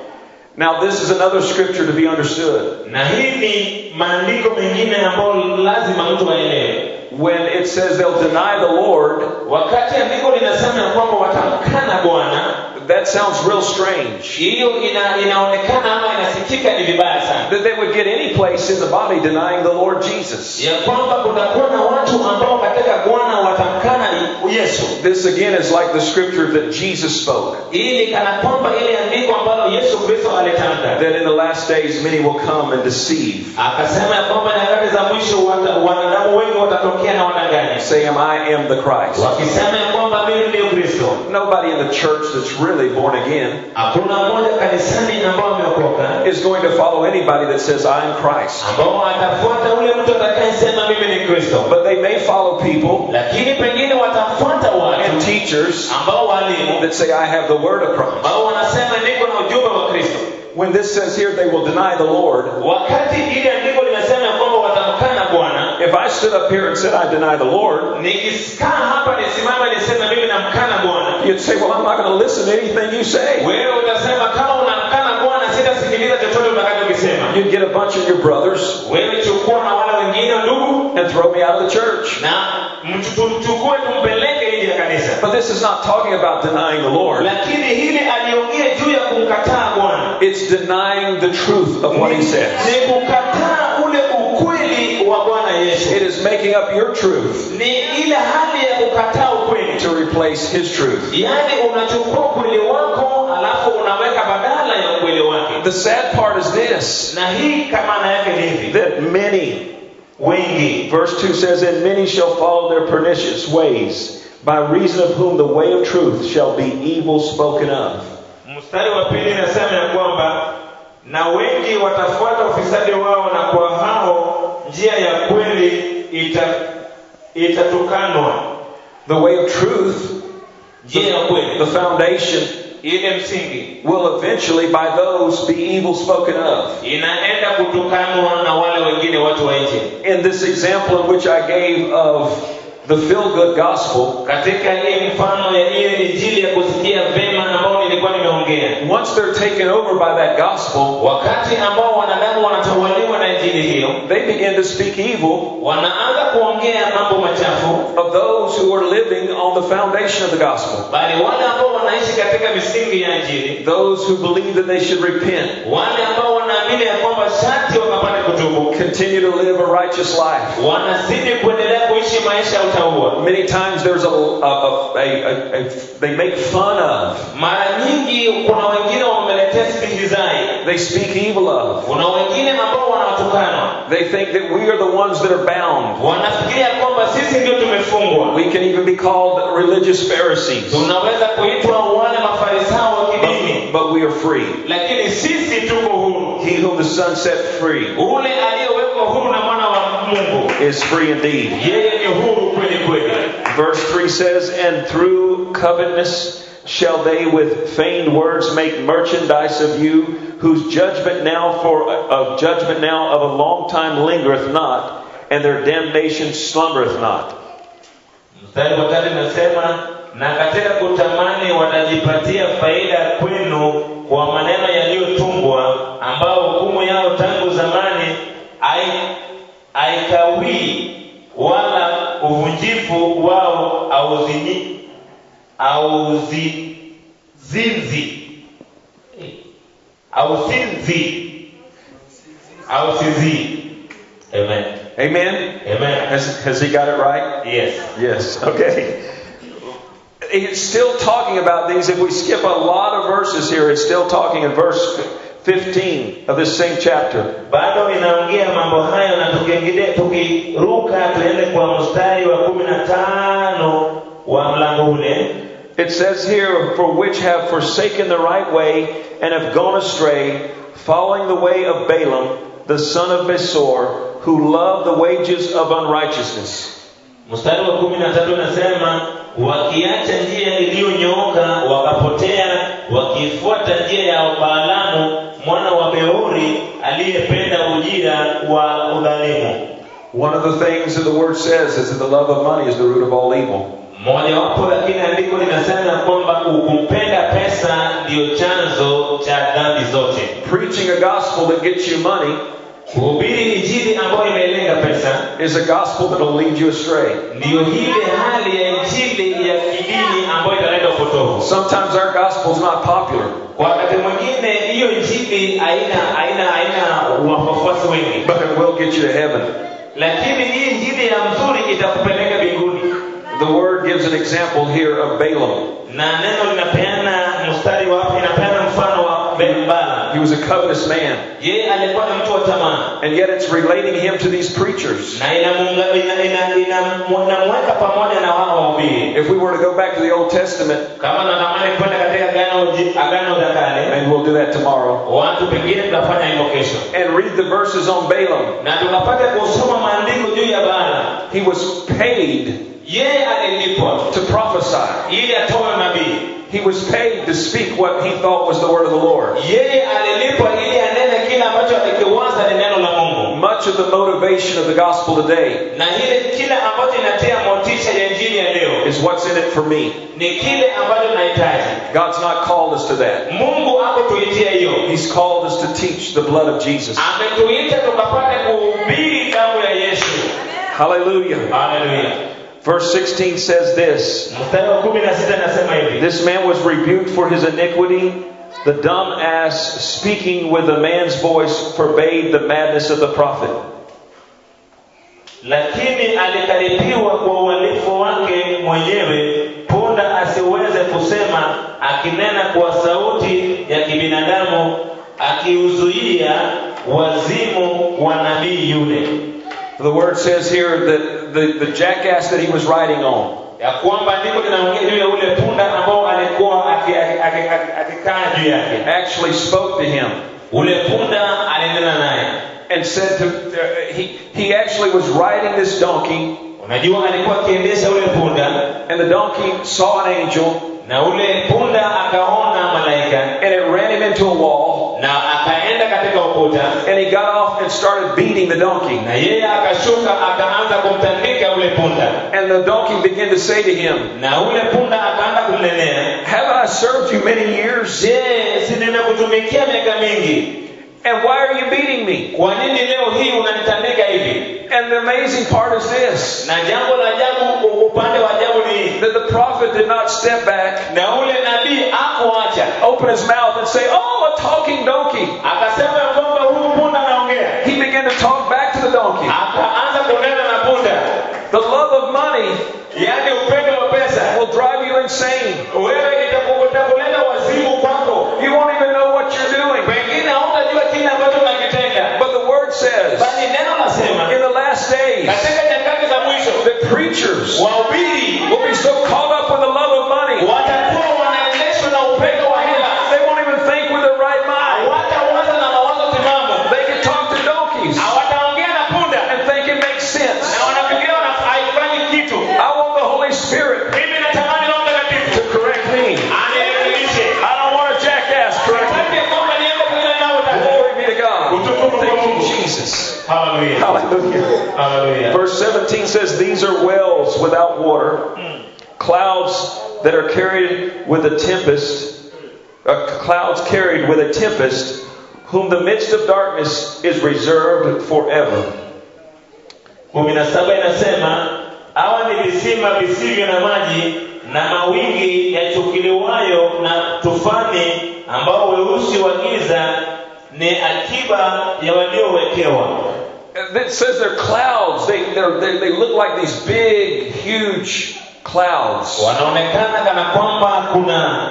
[SPEAKER 1] Now, this is another scripture to be understood.
[SPEAKER 2] na hii ni maandiko mengine ambayo lazima mtu aelewe
[SPEAKER 1] When it says they'll deny the Lord,
[SPEAKER 2] wakati andiko linasema ya kwamba watamkana bwana
[SPEAKER 1] that sounds real strange.
[SPEAKER 2] hiyo ina, inaonekana ama inasikika ni vibaya sana
[SPEAKER 1] That they would get any place in the body denying the Lord Jesus.
[SPEAKER 2] ya kwamba kutakuwa na watu ambao katika bwana watamkana yesu
[SPEAKER 1] This again is like the scripture that Jesus spoke.
[SPEAKER 2] ili kana kwamba ile andiko ambalo yesu kristo alitamka
[SPEAKER 1] That in the last days many will come and deceive,
[SPEAKER 2] akasema ya kwamba nyakati za mwisho wata- wanadamu wengi watatokea na wadanganya
[SPEAKER 1] saying, I am the Christ.
[SPEAKER 2] wakisema ya kwamba mimi ndiyo kristo
[SPEAKER 1] Nobody in the church that's really born again
[SPEAKER 2] hakuna mmoja kanisani ambao ameokoka
[SPEAKER 1] is going to follow anybody that says, I am Christ.
[SPEAKER 2] ambao atafuata ule mtu atakayesema mimi ni kristo
[SPEAKER 1] But they may follow people
[SPEAKER 2] lakini pengine watafuata
[SPEAKER 1] and
[SPEAKER 2] watu
[SPEAKER 1] teachers
[SPEAKER 2] ambao walimu
[SPEAKER 1] that say, I have the word of Christ.
[SPEAKER 2] ambao wanasema niko na ujumbe wa kristo
[SPEAKER 1] When this says here they will deny the Lord,
[SPEAKER 2] wakati ile andiko linasema ya kwamba watamkana bwana
[SPEAKER 1] if I stood up here and said I deny the Lord,
[SPEAKER 2] nikikaa hapa nisimama niseme mimi namkana bwana
[SPEAKER 1] you'd say, Well, I'm not going to listen to anything you say.
[SPEAKER 2] wewe utasema kama unamkana bwana sitasikiliza chochote utakachokisema
[SPEAKER 1] You'd get a bunch of your brothers
[SPEAKER 2] wewe chukua na wale wengine ndugu
[SPEAKER 1] and throw me out of the church.
[SPEAKER 2] na mchukue tumpeleke nje ya kanisa
[SPEAKER 1] But this is not talking about denying the Lord.
[SPEAKER 2] lakini hili aliongea juu ya kumkataa bwana
[SPEAKER 1] It's denying the truth of what he says.
[SPEAKER 2] ni kukataa ule ukweli wa bwana yesu
[SPEAKER 1] It is making up your truth
[SPEAKER 2] ni ile hali ya kukataa ukweli
[SPEAKER 1] to replace his truth.
[SPEAKER 2] yaani unachukua ukweli wako alafu unaweka badala ya ukweli wake
[SPEAKER 1] The sad part is this
[SPEAKER 2] na hii kamana yake ni hivi
[SPEAKER 1] that many,
[SPEAKER 2] wengi
[SPEAKER 1] verse 2 says, And many shall follow their pernicious ways, by reason of whom the way of truth shall be evil spoken of.
[SPEAKER 2] mstari wa pili inasema ya kwamba na wengi watafuata ufisadi wao na kwa hao njia ya kweli ita itatukanwa
[SPEAKER 1] The way of truth,
[SPEAKER 2] njia ya kweli
[SPEAKER 1] the foundation,
[SPEAKER 2] ile msingi
[SPEAKER 1] will eventually by those be evil spoken of.
[SPEAKER 2] inaenda kutukanwa na wale wengine watu wa nje
[SPEAKER 1] In this example in which I gave of the feel good gospel,
[SPEAKER 2] katika hii mfano ya hiyo injili ya kusikia vema ambao nilikuwa nimeongea
[SPEAKER 1] once they're taken over by that gospel,
[SPEAKER 2] wakati ambao wanadamu wanatawaliwa na injili hiyo
[SPEAKER 1] they begin to speak evil
[SPEAKER 2] wanaanza kuongea mambo machafu
[SPEAKER 1] of those who are living on the foundation of the gospel.
[SPEAKER 2] bali wale ambao wanaishi katika misingi ya injili
[SPEAKER 1] Those who believe that they should repent,
[SPEAKER 2] wale ambao wanaamini ya kwamba sharti wakapate kutubu
[SPEAKER 1] continue to live a righteous life.
[SPEAKER 2] wanazidi kuendelea kuishi maisha ya utaua
[SPEAKER 1] Many times there's a, a, a, a, a, a they make fun of,
[SPEAKER 2] mara nyingi kuna wengine wameletea stihizai
[SPEAKER 1] they speak evil of.
[SPEAKER 2] kuna wengine ambao wanawatukana
[SPEAKER 1] They think that we are the ones that are bound.
[SPEAKER 2] wanafikiria kwamba sisi ndio tumefungwa
[SPEAKER 1] We can even be called religious Pharisees,
[SPEAKER 2] tunaweza kuitwa wale mafarisayo wa kidini
[SPEAKER 1] but, but we are free.
[SPEAKER 2] lakini sisi tuko huru
[SPEAKER 1] He whom the Son set free
[SPEAKER 2] ule aliyewekwa huru na mwana wa mungu
[SPEAKER 1] is free indeed.
[SPEAKER 2] yeye ni huru kweli kweli
[SPEAKER 1] Verse 3 says, And through covetousness shall they with feigned words make merchandise of you, whose judgment now for of judgment now of a long time lingereth not, and their damnation slumbereth not.
[SPEAKER 2] mstari wa tatu inasema na katika kutamani watajipatia faida kwenu kwa maneno yaliyotungwa ambao hukumu yao tangu zamani ai- haikawii uvunjifu wao auzini auzizinzi ausinzi ausizi amen
[SPEAKER 1] Amen?
[SPEAKER 2] amen
[SPEAKER 1] Has, has he got it right?
[SPEAKER 2] yes
[SPEAKER 1] Yes. Okay. It's still talking about these. If we skip a lot of verses here, it's still talking in verse 15 of this same chapter.
[SPEAKER 2] bado inaongea mambo hayo na tukiingilia tukiruka tuende kwa mstari wa kumi na tano wa mlango ule
[SPEAKER 1] It says here, For which have forsaken the right way and have gone astray, following the way of Balaam, the son of Besor, who loved the wages of unrighteousness.
[SPEAKER 2] mstari wa kumi na tatu unasema wakiacha njia iliyonyooka wakapotea wakifuata njia ya baalamu mwana wa beori aliyependa ujira wa udhalimu
[SPEAKER 1] One of the things that the word says is that the love of money is the root of all evil.
[SPEAKER 2] mojawapo lakini andiko linasema kwamba kumpenda pesa ndiyo chanzo cha dhambi zote
[SPEAKER 1] Preaching a gospel that gets you money
[SPEAKER 2] kuhubiri injili ambayo imelenga pesa
[SPEAKER 1] is a gospel that will lead you astray.
[SPEAKER 2] ndiyo ile hali ya injili ya kidini ambayo italeta upotovu
[SPEAKER 1] Sometimes our gospel is not popular,
[SPEAKER 2] kwa wakati mwingine hiyo injili haina haina haina wafuasi wengi
[SPEAKER 1] but it will get you to heaven.
[SPEAKER 2] lakini hii injili ya mzuri itakupeleka mbinguni
[SPEAKER 1] The word gives an example here of Balaam.
[SPEAKER 2] na neno linapeana mstari wa inapeana mfano wa Bala
[SPEAKER 1] He was a covetous man,
[SPEAKER 2] yeye alikuwa ni mtu wa tamaa
[SPEAKER 1] and yet it's relating him to these preachers.
[SPEAKER 2] na inamuunga- ina- ina- ina- inamweka pamoja na wao wahubiri
[SPEAKER 1] If we were to go back to the Old Testament,
[SPEAKER 2] kama natamani kwenda katika agano ji- agano la kale
[SPEAKER 1] and we'll do that tomorrow,
[SPEAKER 2] watu pengine tutafanya hivyo kesho
[SPEAKER 1] and read the verses on Balaam,
[SPEAKER 2] na tukapata kusoma maandiko juu ya Bala
[SPEAKER 1] he was paid
[SPEAKER 2] yeye alilipwa
[SPEAKER 1] to prophesy.
[SPEAKER 2] ili atoe nabii
[SPEAKER 1] He was paid to speak what he thought was the word of the Lord.
[SPEAKER 2] yeye alilipwa ili anene kile ambacho alikiwaza ni neno la mungu
[SPEAKER 1] Much of the motivation of the gospel today
[SPEAKER 2] na ile kile ambacho inatia motisha ya injili ya leo
[SPEAKER 1] is what's in it for me.
[SPEAKER 2] ni kile ambacho tunahitaji
[SPEAKER 1] God's not called us to that.
[SPEAKER 2] mungu akutuitia hiyo
[SPEAKER 1] He's called us to teach the blood of Jesus.
[SPEAKER 2] ametuita tukapate kuhubiri damu ya yesu
[SPEAKER 1] Hallelujah.
[SPEAKER 2] haleluya
[SPEAKER 1] Verse 16 says this
[SPEAKER 2] mstari wa kumi na sita nasema hivi
[SPEAKER 1] This man was rebuked for his iniquity. The dumb ass, speaking with a man's voice, forbade the madness of the prophet.
[SPEAKER 2] lakini alikaribiwa kwa uhalifu wake mwenyewe punda asiweze kusema akinena kwa sauti ya kibinadamu akiuzuia wazimu wa nabii yule
[SPEAKER 1] The word says here that the, the jackass that he was riding on,
[SPEAKER 2] ya kwamba ndiko linaongea juu ya ule punda ambao alikuwa aki- aki- aki- aki- akikaa juu yake
[SPEAKER 1] actually spoke to him
[SPEAKER 2] ule punda alinena naye
[SPEAKER 1] and said to, uh, he, he actually was riding this donkey,
[SPEAKER 2] unajua alikuwa akiendesha ule punda
[SPEAKER 1] and the donkey saw an angel,
[SPEAKER 2] na ule punda akaona malaika
[SPEAKER 1] and it ran him into a wall,
[SPEAKER 2] na akaenda katika ukuta
[SPEAKER 1] and he got off and started beating the donkey.
[SPEAKER 2] na yeye akashuka akaanza kumtandika ule punda
[SPEAKER 1] And the donkey began to say to him,
[SPEAKER 2] na ule punda akaanza kumnenea
[SPEAKER 1] Haven't I served you many years?
[SPEAKER 2] je si nimekutumikia miaka mingi
[SPEAKER 1] And why are you beating me?
[SPEAKER 2] kwa nini leo hii unanitandika hivi
[SPEAKER 1] And the amazing part is this
[SPEAKER 2] na jambo la ajabu upande wa ajabu ni
[SPEAKER 1] that the prophet did not step back,
[SPEAKER 2] na ule nabii akuacha
[SPEAKER 1] open his mouth, and say, Oh, a talking donkey.
[SPEAKER 2] akasema ya kwamba huyu punda anaongea
[SPEAKER 1] He began to talk back to the donkey.
[SPEAKER 2] akaanza kunena na punda
[SPEAKER 1] The love of money
[SPEAKER 2] yaani upendo wa pesa
[SPEAKER 1] will drive you insane.
[SPEAKER 2] wewe itaku- itakuleta wazimu kwako
[SPEAKER 1] You won't even know what you're doing.
[SPEAKER 2] pengine hautajua kile ambacho unakitenda
[SPEAKER 1] But the word says
[SPEAKER 2] bali neno nasema
[SPEAKER 1] in the last days
[SPEAKER 2] katika nyakati za mwisho
[SPEAKER 1] that preachers
[SPEAKER 2] wahubiri
[SPEAKER 1] will be so caught up with the love of money,
[SPEAKER 2] watakuwa wanaendeshwa na upendo wa hela
[SPEAKER 1] they won't even think with their right mind.
[SPEAKER 2] hawatawaza na mawazo timamu
[SPEAKER 1] They can talk to donkeys
[SPEAKER 2] hawataongea na punda
[SPEAKER 1] and think it makes sense.
[SPEAKER 2] na wanafikiria wana- haifanyi kitu
[SPEAKER 1] I want the Holy Spirit
[SPEAKER 2] mimi natamani roho
[SPEAKER 1] to
[SPEAKER 2] mtakatifu
[SPEAKER 1] correct me.
[SPEAKER 2] anirekebishe
[SPEAKER 1] I don't want a jackass correct me.
[SPEAKER 2] Sitaki kwamba niende kule ninayotaka.
[SPEAKER 1] Glory be to God.
[SPEAKER 2] Utukufu kwa
[SPEAKER 1] Thank you,
[SPEAKER 2] Mungu.
[SPEAKER 1] Jesus.
[SPEAKER 2] Hallelujah.
[SPEAKER 1] Hallelujah.
[SPEAKER 2] Hallelujah.
[SPEAKER 1] Verse 17 says, These are wells without water, clouds that are carried with a tempest, uh, clouds carried with a tempest, whom the midst of darkness is reserved forever.
[SPEAKER 2] kumi na saba inasema hawa ni visima visivyo na maji na mawingi yachukiliwayo na tufani ambao weusi wa giza ni akiba ya waliowekewa
[SPEAKER 1] It says they're clouds. They, they're, they, they look like these big, huge clouds.
[SPEAKER 2] wanaonekana kana kwamba kuna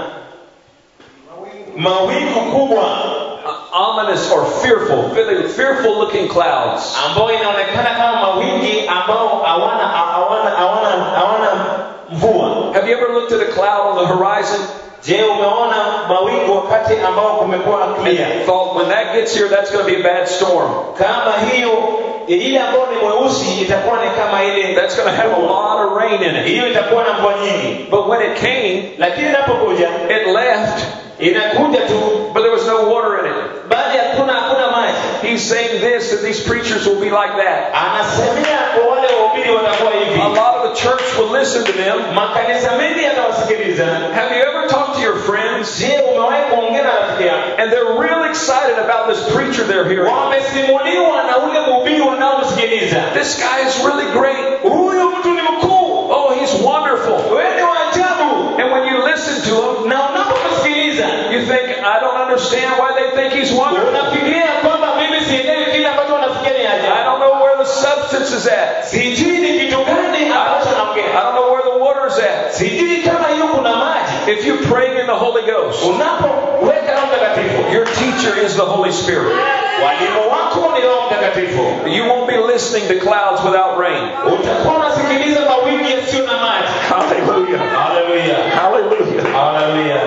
[SPEAKER 2] mawingu kubwa
[SPEAKER 1] Uh, ominous or fearful, really fearful looking clouds.
[SPEAKER 2] ambayo inaonekana kama mawingi ambao hawana hawana hawana hawana mvua
[SPEAKER 1] Have you ever looked at a cloud on the horizon
[SPEAKER 2] je umeona mawingu wakati ambao kumekuwa
[SPEAKER 1] and
[SPEAKER 2] clear
[SPEAKER 1] thought, when that gets here, that's going to be a bad storm?
[SPEAKER 2] kama hiyo ile ambayo ni mweusi itakuwa ni kama ile
[SPEAKER 1] That's going to have a lot of rain in it.
[SPEAKER 2] hiyo itakuwa na mvua nyingi
[SPEAKER 1] But when it came,
[SPEAKER 2] lakini inapokuja
[SPEAKER 1] it left,
[SPEAKER 2] inakuja tu
[SPEAKER 1] but there was no water in it.
[SPEAKER 2] bali hakuna hakuna maji
[SPEAKER 1] He's saying this that these preachers will be like that.
[SPEAKER 2] anasemea kwa wale wahubiri watakuwa hivi
[SPEAKER 1] A lot of the church will listen to them.
[SPEAKER 2] makanisa mengi yatawasikiliza
[SPEAKER 1] Have you ever talked to your friends
[SPEAKER 2] je umewahi kuongea na rafiki yako
[SPEAKER 1] and they're really excited about this preacher they're hearing?
[SPEAKER 2] wamesimuliwa na ule mhubiri wanaomsikiliza
[SPEAKER 1] This guy is really great.
[SPEAKER 2] huyu mtu ni mkuu
[SPEAKER 1] Oh, he's wonderful.
[SPEAKER 2] wewe ni wa ajabu
[SPEAKER 1] And when you listen to him,
[SPEAKER 2] na unapomsikiliza
[SPEAKER 1] you think, I don't understand why they think he's wonderful.
[SPEAKER 2] unafikiria kwamba mimi sielewi kile ambacho wanafikiria ni
[SPEAKER 1] I
[SPEAKER 2] ajabu
[SPEAKER 1] don't know where the substance is at.
[SPEAKER 2] sijui ni kitu gani ambacho
[SPEAKER 1] I
[SPEAKER 2] naongea
[SPEAKER 1] don't know where the water's at.
[SPEAKER 2] sijui kama hiyo kuna maji
[SPEAKER 1] If you pray in the Holy Ghost,
[SPEAKER 2] unapoweka roho mtakatifu
[SPEAKER 1] your teacher is the Holy Spirit.
[SPEAKER 2] walimu wako ni roho mtakatifu
[SPEAKER 1] You won't be listening to clouds without rain.
[SPEAKER 2] utakuwa unasikiliza mawingi yasiyo na maji
[SPEAKER 1] Hallelujah.
[SPEAKER 2] haleluya
[SPEAKER 1] Hallelujah.
[SPEAKER 2] haleluya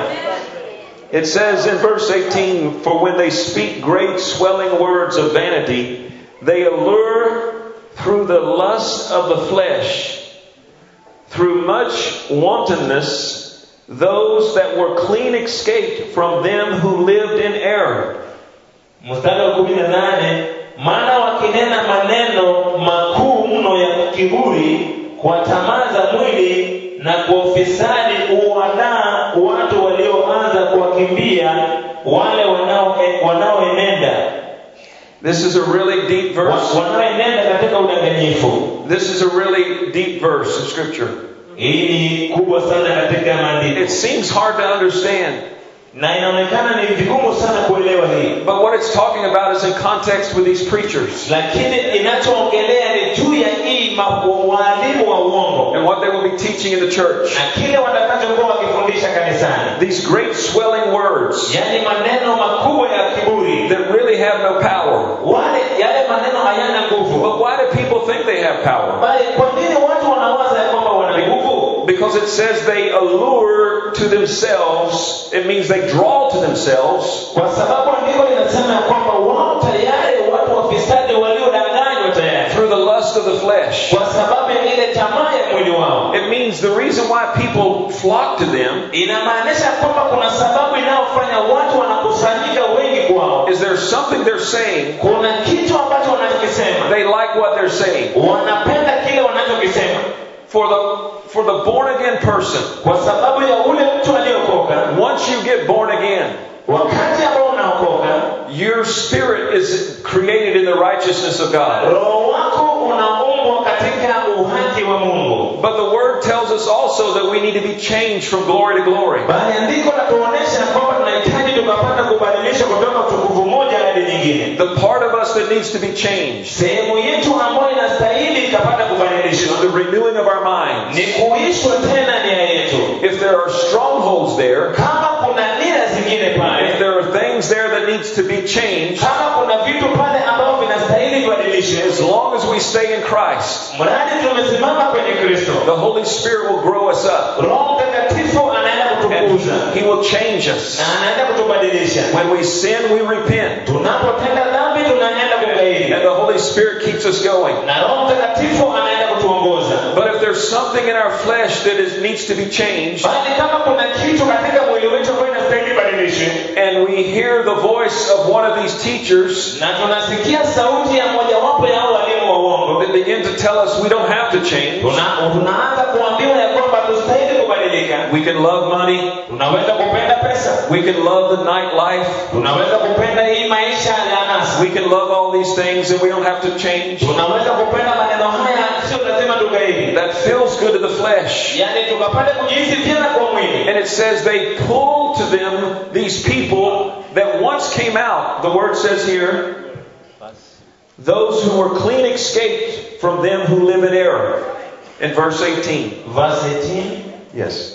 [SPEAKER 1] It says in verse 18, For when they speak great swelling words of vanity, they allure through the lust of the flesh, through much wantonness, those that were clean escaped from them who lived in error.
[SPEAKER 2] mstari wa kumi na nane maana wakinena maneno makuu mno ya kiburi kwa tamaa za mwili na kwa ufisadi uwadaa watu walioanza kuwakimbia wale wanao- wanaoenenda
[SPEAKER 1] This is a really deep
[SPEAKER 2] wa-
[SPEAKER 1] verse.
[SPEAKER 2] wanaoenenda katika udanganyifu
[SPEAKER 1] This is a really deep verse of Scripture.
[SPEAKER 2] hii ni kubwa sana katika maandiko
[SPEAKER 1] It seems hard to understand,
[SPEAKER 2] na inaonekana ni vigumu sana kuelewa hii
[SPEAKER 1] but what it's talking about is in context with these preachers
[SPEAKER 2] lakini inachoongelea ni juu ya hii ma- waalimu wa uongo
[SPEAKER 1] and what they will be teaching in the church.
[SPEAKER 2] na kile watakachokuwa wakifundisha kanisani
[SPEAKER 1] These great swelling words
[SPEAKER 2] yaani maneno makubwa ya kiburi
[SPEAKER 1] that really have no power.
[SPEAKER 2] wale yale maneno hayana nguvu
[SPEAKER 1] But why do people think they have power?
[SPEAKER 2] bali kwa nini watu wanawaza ya kwamba wana nguvu
[SPEAKER 1] Because it says they allure to themselves, it means they draw to themselves
[SPEAKER 2] kwa sababu andiko linasema ya kwamba wao tayari watu wafisadi waliodanganywa tayari
[SPEAKER 1] through the lust of the flesh.
[SPEAKER 2] kwa sababu ya ile tamaa ya mwili wao
[SPEAKER 1] It means the reason why people flock to them
[SPEAKER 2] inamaanisha kwamba kuna sababu inayofanya watu wanakusanyika wengi kwao
[SPEAKER 1] is there's something they're saying,
[SPEAKER 2] kuna kitu ambacho wanachokisema
[SPEAKER 1] they like what they're saying.
[SPEAKER 2] wanapenda kile wanachokisema
[SPEAKER 1] For the for the born again person,
[SPEAKER 2] kwa sababu ya ule mtu aliyokoka
[SPEAKER 1] once you get born again,
[SPEAKER 2] wakati ambao unaokoka
[SPEAKER 1] your spirit is created in the righteousness of God.
[SPEAKER 2] roho wako unaumbwa katika uhaki wa mungu
[SPEAKER 1] But the word tells us also that we need to be changed from glory to glory.
[SPEAKER 2] bali andiko natuonyesha kwamba tunahitaji tukapata kubadilishwa kutoka utukufu moja hadi nyingine
[SPEAKER 1] The part of us that needs to be changed
[SPEAKER 2] sehemu yetu ambayo inastahili ikapata
[SPEAKER 1] is
[SPEAKER 2] kubadilishwa
[SPEAKER 1] the renewing of our minds.
[SPEAKER 2] ni kuishwa tena nia yetu
[SPEAKER 1] If there are strongholds there,
[SPEAKER 2] kama kuna nia zingine
[SPEAKER 1] if
[SPEAKER 2] pale
[SPEAKER 1] there are things there that needs to be changed,
[SPEAKER 2] kama kuna vitu pale ambavyo vinastahili vibadilishwe
[SPEAKER 1] as long as we stay in Christ,
[SPEAKER 2] mradi tumesimama kwenye kristo
[SPEAKER 1] the Holy Spirit will grow us up.
[SPEAKER 2] roho mtakatifu anaenda
[SPEAKER 1] And
[SPEAKER 2] kutukuza
[SPEAKER 1] He will change us.
[SPEAKER 2] na anaenda kutubadilisha
[SPEAKER 1] When we sin, we repent.
[SPEAKER 2] tunapotenda dhambi tunaenda kugairi
[SPEAKER 1] And the Holy Spirit keeps us going.
[SPEAKER 2] na roho mtakatifu anaenda kutuongoza
[SPEAKER 1] But if there's something in our flesh that is, needs to be changed,
[SPEAKER 2] bali kama kuna kitu katika mwili wetu ambayo inastahili badilishwe
[SPEAKER 1] and we hear the voice of one of these teachers
[SPEAKER 2] na tunasikia sauti ya mojawapo ya hao walimu wa uongo
[SPEAKER 1] that begin to tell us we don't have to change,
[SPEAKER 2] tuna, tunaanza kuambiwa ya kwamba tustahili kubadilishwa kubadilika
[SPEAKER 1] We can love money.
[SPEAKER 2] tunaweza kupenda pesa
[SPEAKER 1] We can love the nightlife.
[SPEAKER 2] tunaweza kupenda hii maisha ya anasa
[SPEAKER 1] We can love all these things and we don't have to change.
[SPEAKER 2] tunaweza kupenda maneno haya sio lazima tugaidi
[SPEAKER 1] That feels good to the flesh.
[SPEAKER 2] yaani tukapata kujihisi tena kwa mwili
[SPEAKER 1] And it says they pull to them these people that once came out. The word says here, those who were clean escaped from them who live in error. In verse 18.
[SPEAKER 2] verse 18
[SPEAKER 1] Yes.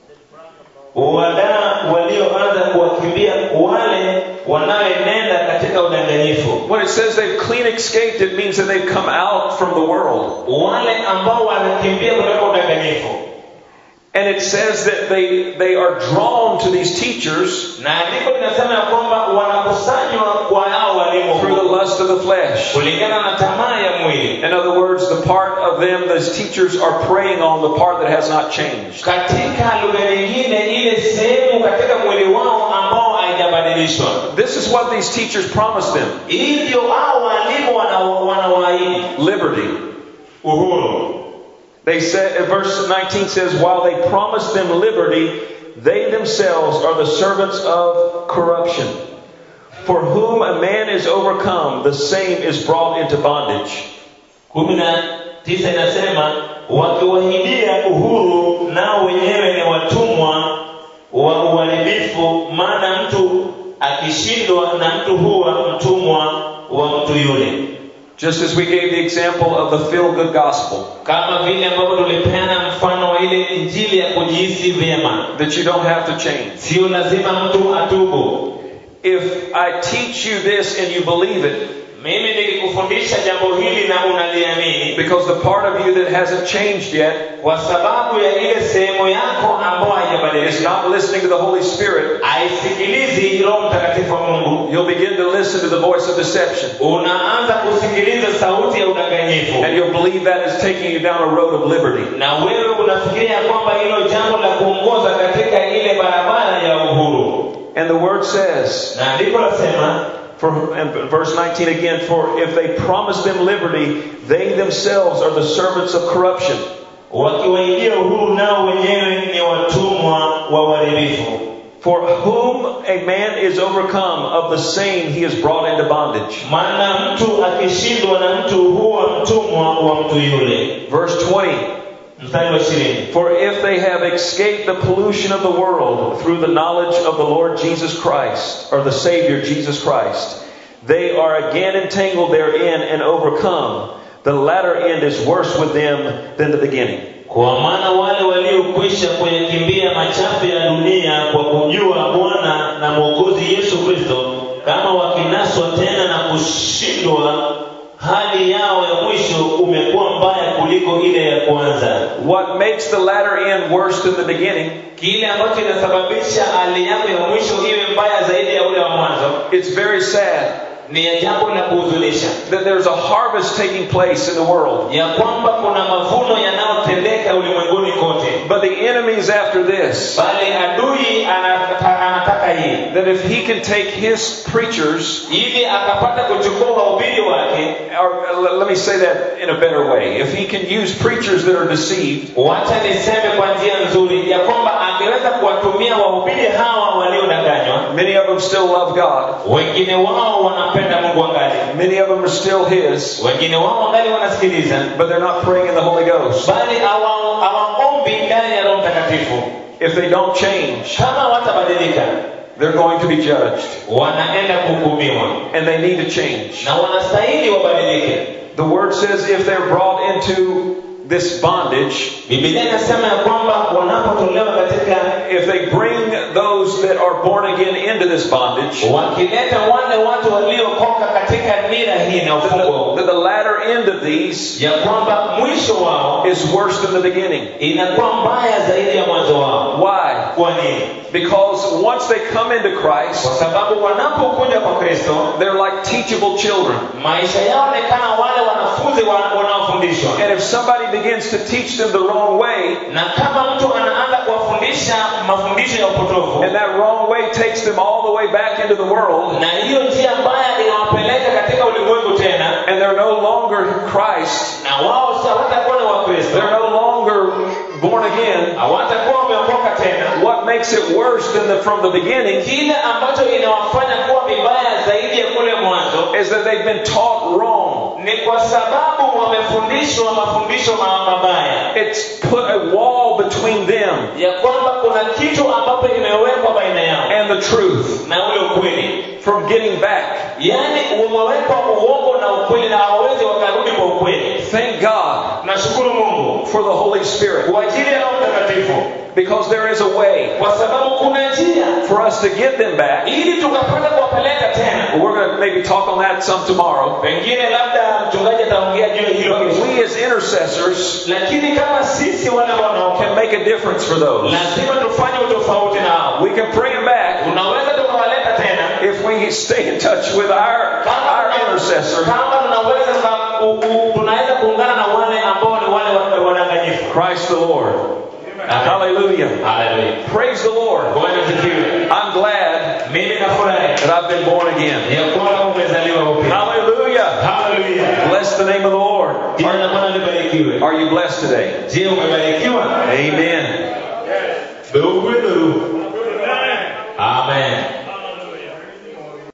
[SPEAKER 2] wadaa walioanza kuwakimbia wale wanaoenenda katika udanganyifu
[SPEAKER 1] When it says they've clean escaped, it means that they've come out from the world.
[SPEAKER 2] wale ambao wanakimbia kutoka udanganyifu
[SPEAKER 1] And it says that they, they are drawn to these teachers
[SPEAKER 2] na andiko linasema ya kwamba wanakusanywa kwa hao walimu
[SPEAKER 1] through the lust of the flesh.
[SPEAKER 2] kulingana na tamaa ya mwili
[SPEAKER 1] In other words, the part of them, those teachers are preying on the part that has not changed.
[SPEAKER 2] katika lugha nyingine ile sehemu katika mwili wao ambao haijabadilishwa
[SPEAKER 1] This is what these teachers promised them
[SPEAKER 2] hivyo hao walimu wana- wanawaahidi
[SPEAKER 1] liberty.
[SPEAKER 2] uhuru
[SPEAKER 1] They said, in verse 19 says, while they promised them liberty, they themselves are the servants of corruption. For whom a man is overcome, the same is brought into bondage.
[SPEAKER 2] kumi na tisa inasema wakiwahidia uhuru nao wenyewe ni watumwa wa uharibifu maana mtu akishindwa na mtu huwa mtumwa wa mtu yule
[SPEAKER 1] Just as we gave the example of the feel good gospel,
[SPEAKER 2] kama vile ambavyo tulipeana mfano wa ile injili ya kujihisi vyema
[SPEAKER 1] that you don't have to change.
[SPEAKER 2] sio lazima mtu atubu
[SPEAKER 1] If I teach you this and you believe it,
[SPEAKER 2] mimi nikikufundisha jambo hili na unaliamini
[SPEAKER 1] because the part of you that hasn't changed yet
[SPEAKER 2] kwa sababu ya ile sehemu yako ambayo
[SPEAKER 1] is
[SPEAKER 2] haijabadilika
[SPEAKER 1] not listening to the Holy Spirit,
[SPEAKER 2] haisikilizi roho mtakatifu wa mungu
[SPEAKER 1] you'll begin to listen to the voice of deception.
[SPEAKER 2] unaanza kusikiliza sauti ya udanganyifu
[SPEAKER 1] And you'll believe that is taking you down a road of liberty.
[SPEAKER 2] na wewe unafikiria kwamba hilo jambo la kuongoza katika ile barabara ya uhuru
[SPEAKER 1] And the word says,
[SPEAKER 2] na andiko lasema
[SPEAKER 1] for, and verse 19 again, for if they promise them liberty, they themselves are the servants of corruption.
[SPEAKER 2] wakiwaidia uhuru nao wenyewe ni watumwa wa uharibifu
[SPEAKER 1] For whom a man is overcome, of the same he is brought into bondage.
[SPEAKER 2] maana mtu akishindwa na mtu huwa mtumwa wa mtu yule
[SPEAKER 1] Verse 20
[SPEAKER 2] mstari wa ishirini
[SPEAKER 1] For if they have escaped the pollution of the world through the knowledge of the Lord Jesus Christ, or the Savior Jesus Christ, they are again entangled therein and overcome. The latter end is worse with them than the beginning.
[SPEAKER 2] kwa maana wale waliokwisha kuyakimbia machafu ya dunia kwa kujua bwana na mwokozi yesu kristo kama wakinaswa tena na kushindwa hali yao ya mwisho umekuwa mbaya kuliko ile ya kwanza
[SPEAKER 1] What makes the latter end worse than the beginning?
[SPEAKER 2] kile ambacho inasababisha hali yako ya mwisho iwe mbaya zaidi ya ule wa mwanzo
[SPEAKER 1] It's very sad
[SPEAKER 2] ni jambo la kuhuzunisha
[SPEAKER 1] that there's a harvest taking place in the world.
[SPEAKER 2] ya kwamba kuna mavuno yanayotendeka ulimwenguni kote
[SPEAKER 1] But the enemy's after this.
[SPEAKER 2] bali adui anataka, anataka hii
[SPEAKER 1] That if he can take his preachers
[SPEAKER 2] ili akapata kuchukua wahubiri wake
[SPEAKER 1] or uh, let me say that in a better way. If he can use preachers that are deceived,
[SPEAKER 2] wacha niseme kwa njia nzuri ya kwamba angeweza kuwatumia wahubiri hawa waliodanganywa
[SPEAKER 1] many of them still love God.
[SPEAKER 2] wengine wao wanampenda mungu angali
[SPEAKER 1] Many of them are still his,
[SPEAKER 2] wengine wao angali wanasikiliza
[SPEAKER 1] but they're not praying in the Holy Ghost.
[SPEAKER 2] bali hawa- hawaombi ndani ya roho mtakatifu
[SPEAKER 1] If they don't change,
[SPEAKER 2] kama watabadilika
[SPEAKER 1] they're going to be judged.
[SPEAKER 2] wanaenda kuhukumiwa
[SPEAKER 1] And they need to change.
[SPEAKER 2] na wanastahili wabadilike
[SPEAKER 1] The word says if they're brought into this bondage,
[SPEAKER 2] bibilia inasema ya kwamba wanapotolewa katika
[SPEAKER 1] if they bring those that are born again into this bondage,
[SPEAKER 2] wakileta wale watu waliokoka katika nira hii na
[SPEAKER 1] that the,
[SPEAKER 2] ufungo
[SPEAKER 1] that the latter end of these
[SPEAKER 2] ya kwamba mwisho wao
[SPEAKER 1] is worse than the beginning.
[SPEAKER 2] inakuwa mbaya zaidi ya mwanzo wao
[SPEAKER 1] Why?
[SPEAKER 2] kwa nini
[SPEAKER 1] Because once they come into Christ,
[SPEAKER 2] kwa sababu wanapokuja kwa kristo
[SPEAKER 1] they're like teachable children.
[SPEAKER 2] maisha yao ni kama wale wanafunzi wa- wanaofundishwa
[SPEAKER 1] And if somebody begins to teach them the wrong way,
[SPEAKER 2] na kama mtu anaanza kuwafundisha mafundisho ya upotofu
[SPEAKER 1] and that wrong way takes them all the way back into the world,
[SPEAKER 2] na hiyo njia mbaya inawapeleka katika ulimwengu tena
[SPEAKER 1] and they're no longer Christ,
[SPEAKER 2] na wao si hawatakuwa ni wakristo
[SPEAKER 1] they're no longer born again,
[SPEAKER 2] hawatakuwa wameokoka tena
[SPEAKER 1] what makes it worse than the, from the beginning
[SPEAKER 2] kile ambacho inawafanya kuwa vibaya zaidi ya kule mwanzo
[SPEAKER 1] is that they've been taught wrong.
[SPEAKER 2] ni kwa sababu wamefundishwa mafundisho ma- mabaya
[SPEAKER 1] It's put a wall between them
[SPEAKER 2] ya kwamba kuna kitu ambapo imewekwa baina yao
[SPEAKER 1] and the truth
[SPEAKER 2] na ule ukweli
[SPEAKER 1] from getting back.
[SPEAKER 2] yaani umewekwa uongo na ukweli na hawawezi wakarudi kwa ukweli
[SPEAKER 1] Thank God
[SPEAKER 2] nashukuru mungu
[SPEAKER 1] for the Holy Spirit
[SPEAKER 2] kwa ajili ya roho mtakatifu
[SPEAKER 1] because there is a way
[SPEAKER 2] kwa sababu kuna njia
[SPEAKER 1] for us to get them back.
[SPEAKER 2] ili tukapata kuwapeleka tena
[SPEAKER 1] We're going to maybe talk on that some tomorrow.
[SPEAKER 2] pengine labda mchungaji ataongea juu ya hilo
[SPEAKER 1] But
[SPEAKER 2] kesho.
[SPEAKER 1] we as intercessors
[SPEAKER 2] lakini kama sisi wale
[SPEAKER 1] can
[SPEAKER 2] wanaoka
[SPEAKER 1] make a difference for those.
[SPEAKER 2] lazima tufanye utofauti nao
[SPEAKER 1] We can pray them back
[SPEAKER 2] unaweza tukawaleta tena
[SPEAKER 1] if we stay in touch with our, our intercessor,
[SPEAKER 2] kama tunaweza tuka- u- u- tunaweza kuungana na wale ambao ni wale wa- wadanganyifu
[SPEAKER 1] Christ the Lord.
[SPEAKER 2] Amen.
[SPEAKER 1] Hallelujah.
[SPEAKER 2] Haleluya.
[SPEAKER 1] Praise the Lord.
[SPEAKER 2] Bwana asifiwe.
[SPEAKER 1] I'm glad
[SPEAKER 2] mimi nafurahi
[SPEAKER 1] that I've been born again.
[SPEAKER 2] ya kwamba umezaliwa upya
[SPEAKER 1] Hallelujah.
[SPEAKER 2] haleluya
[SPEAKER 1] Bless the name of the Lord.
[SPEAKER 2] jina la bwana libarikiwe
[SPEAKER 1] Are you blessed today?
[SPEAKER 2] je umebarikiwa
[SPEAKER 1] Amen.
[SPEAKER 2] beugweduru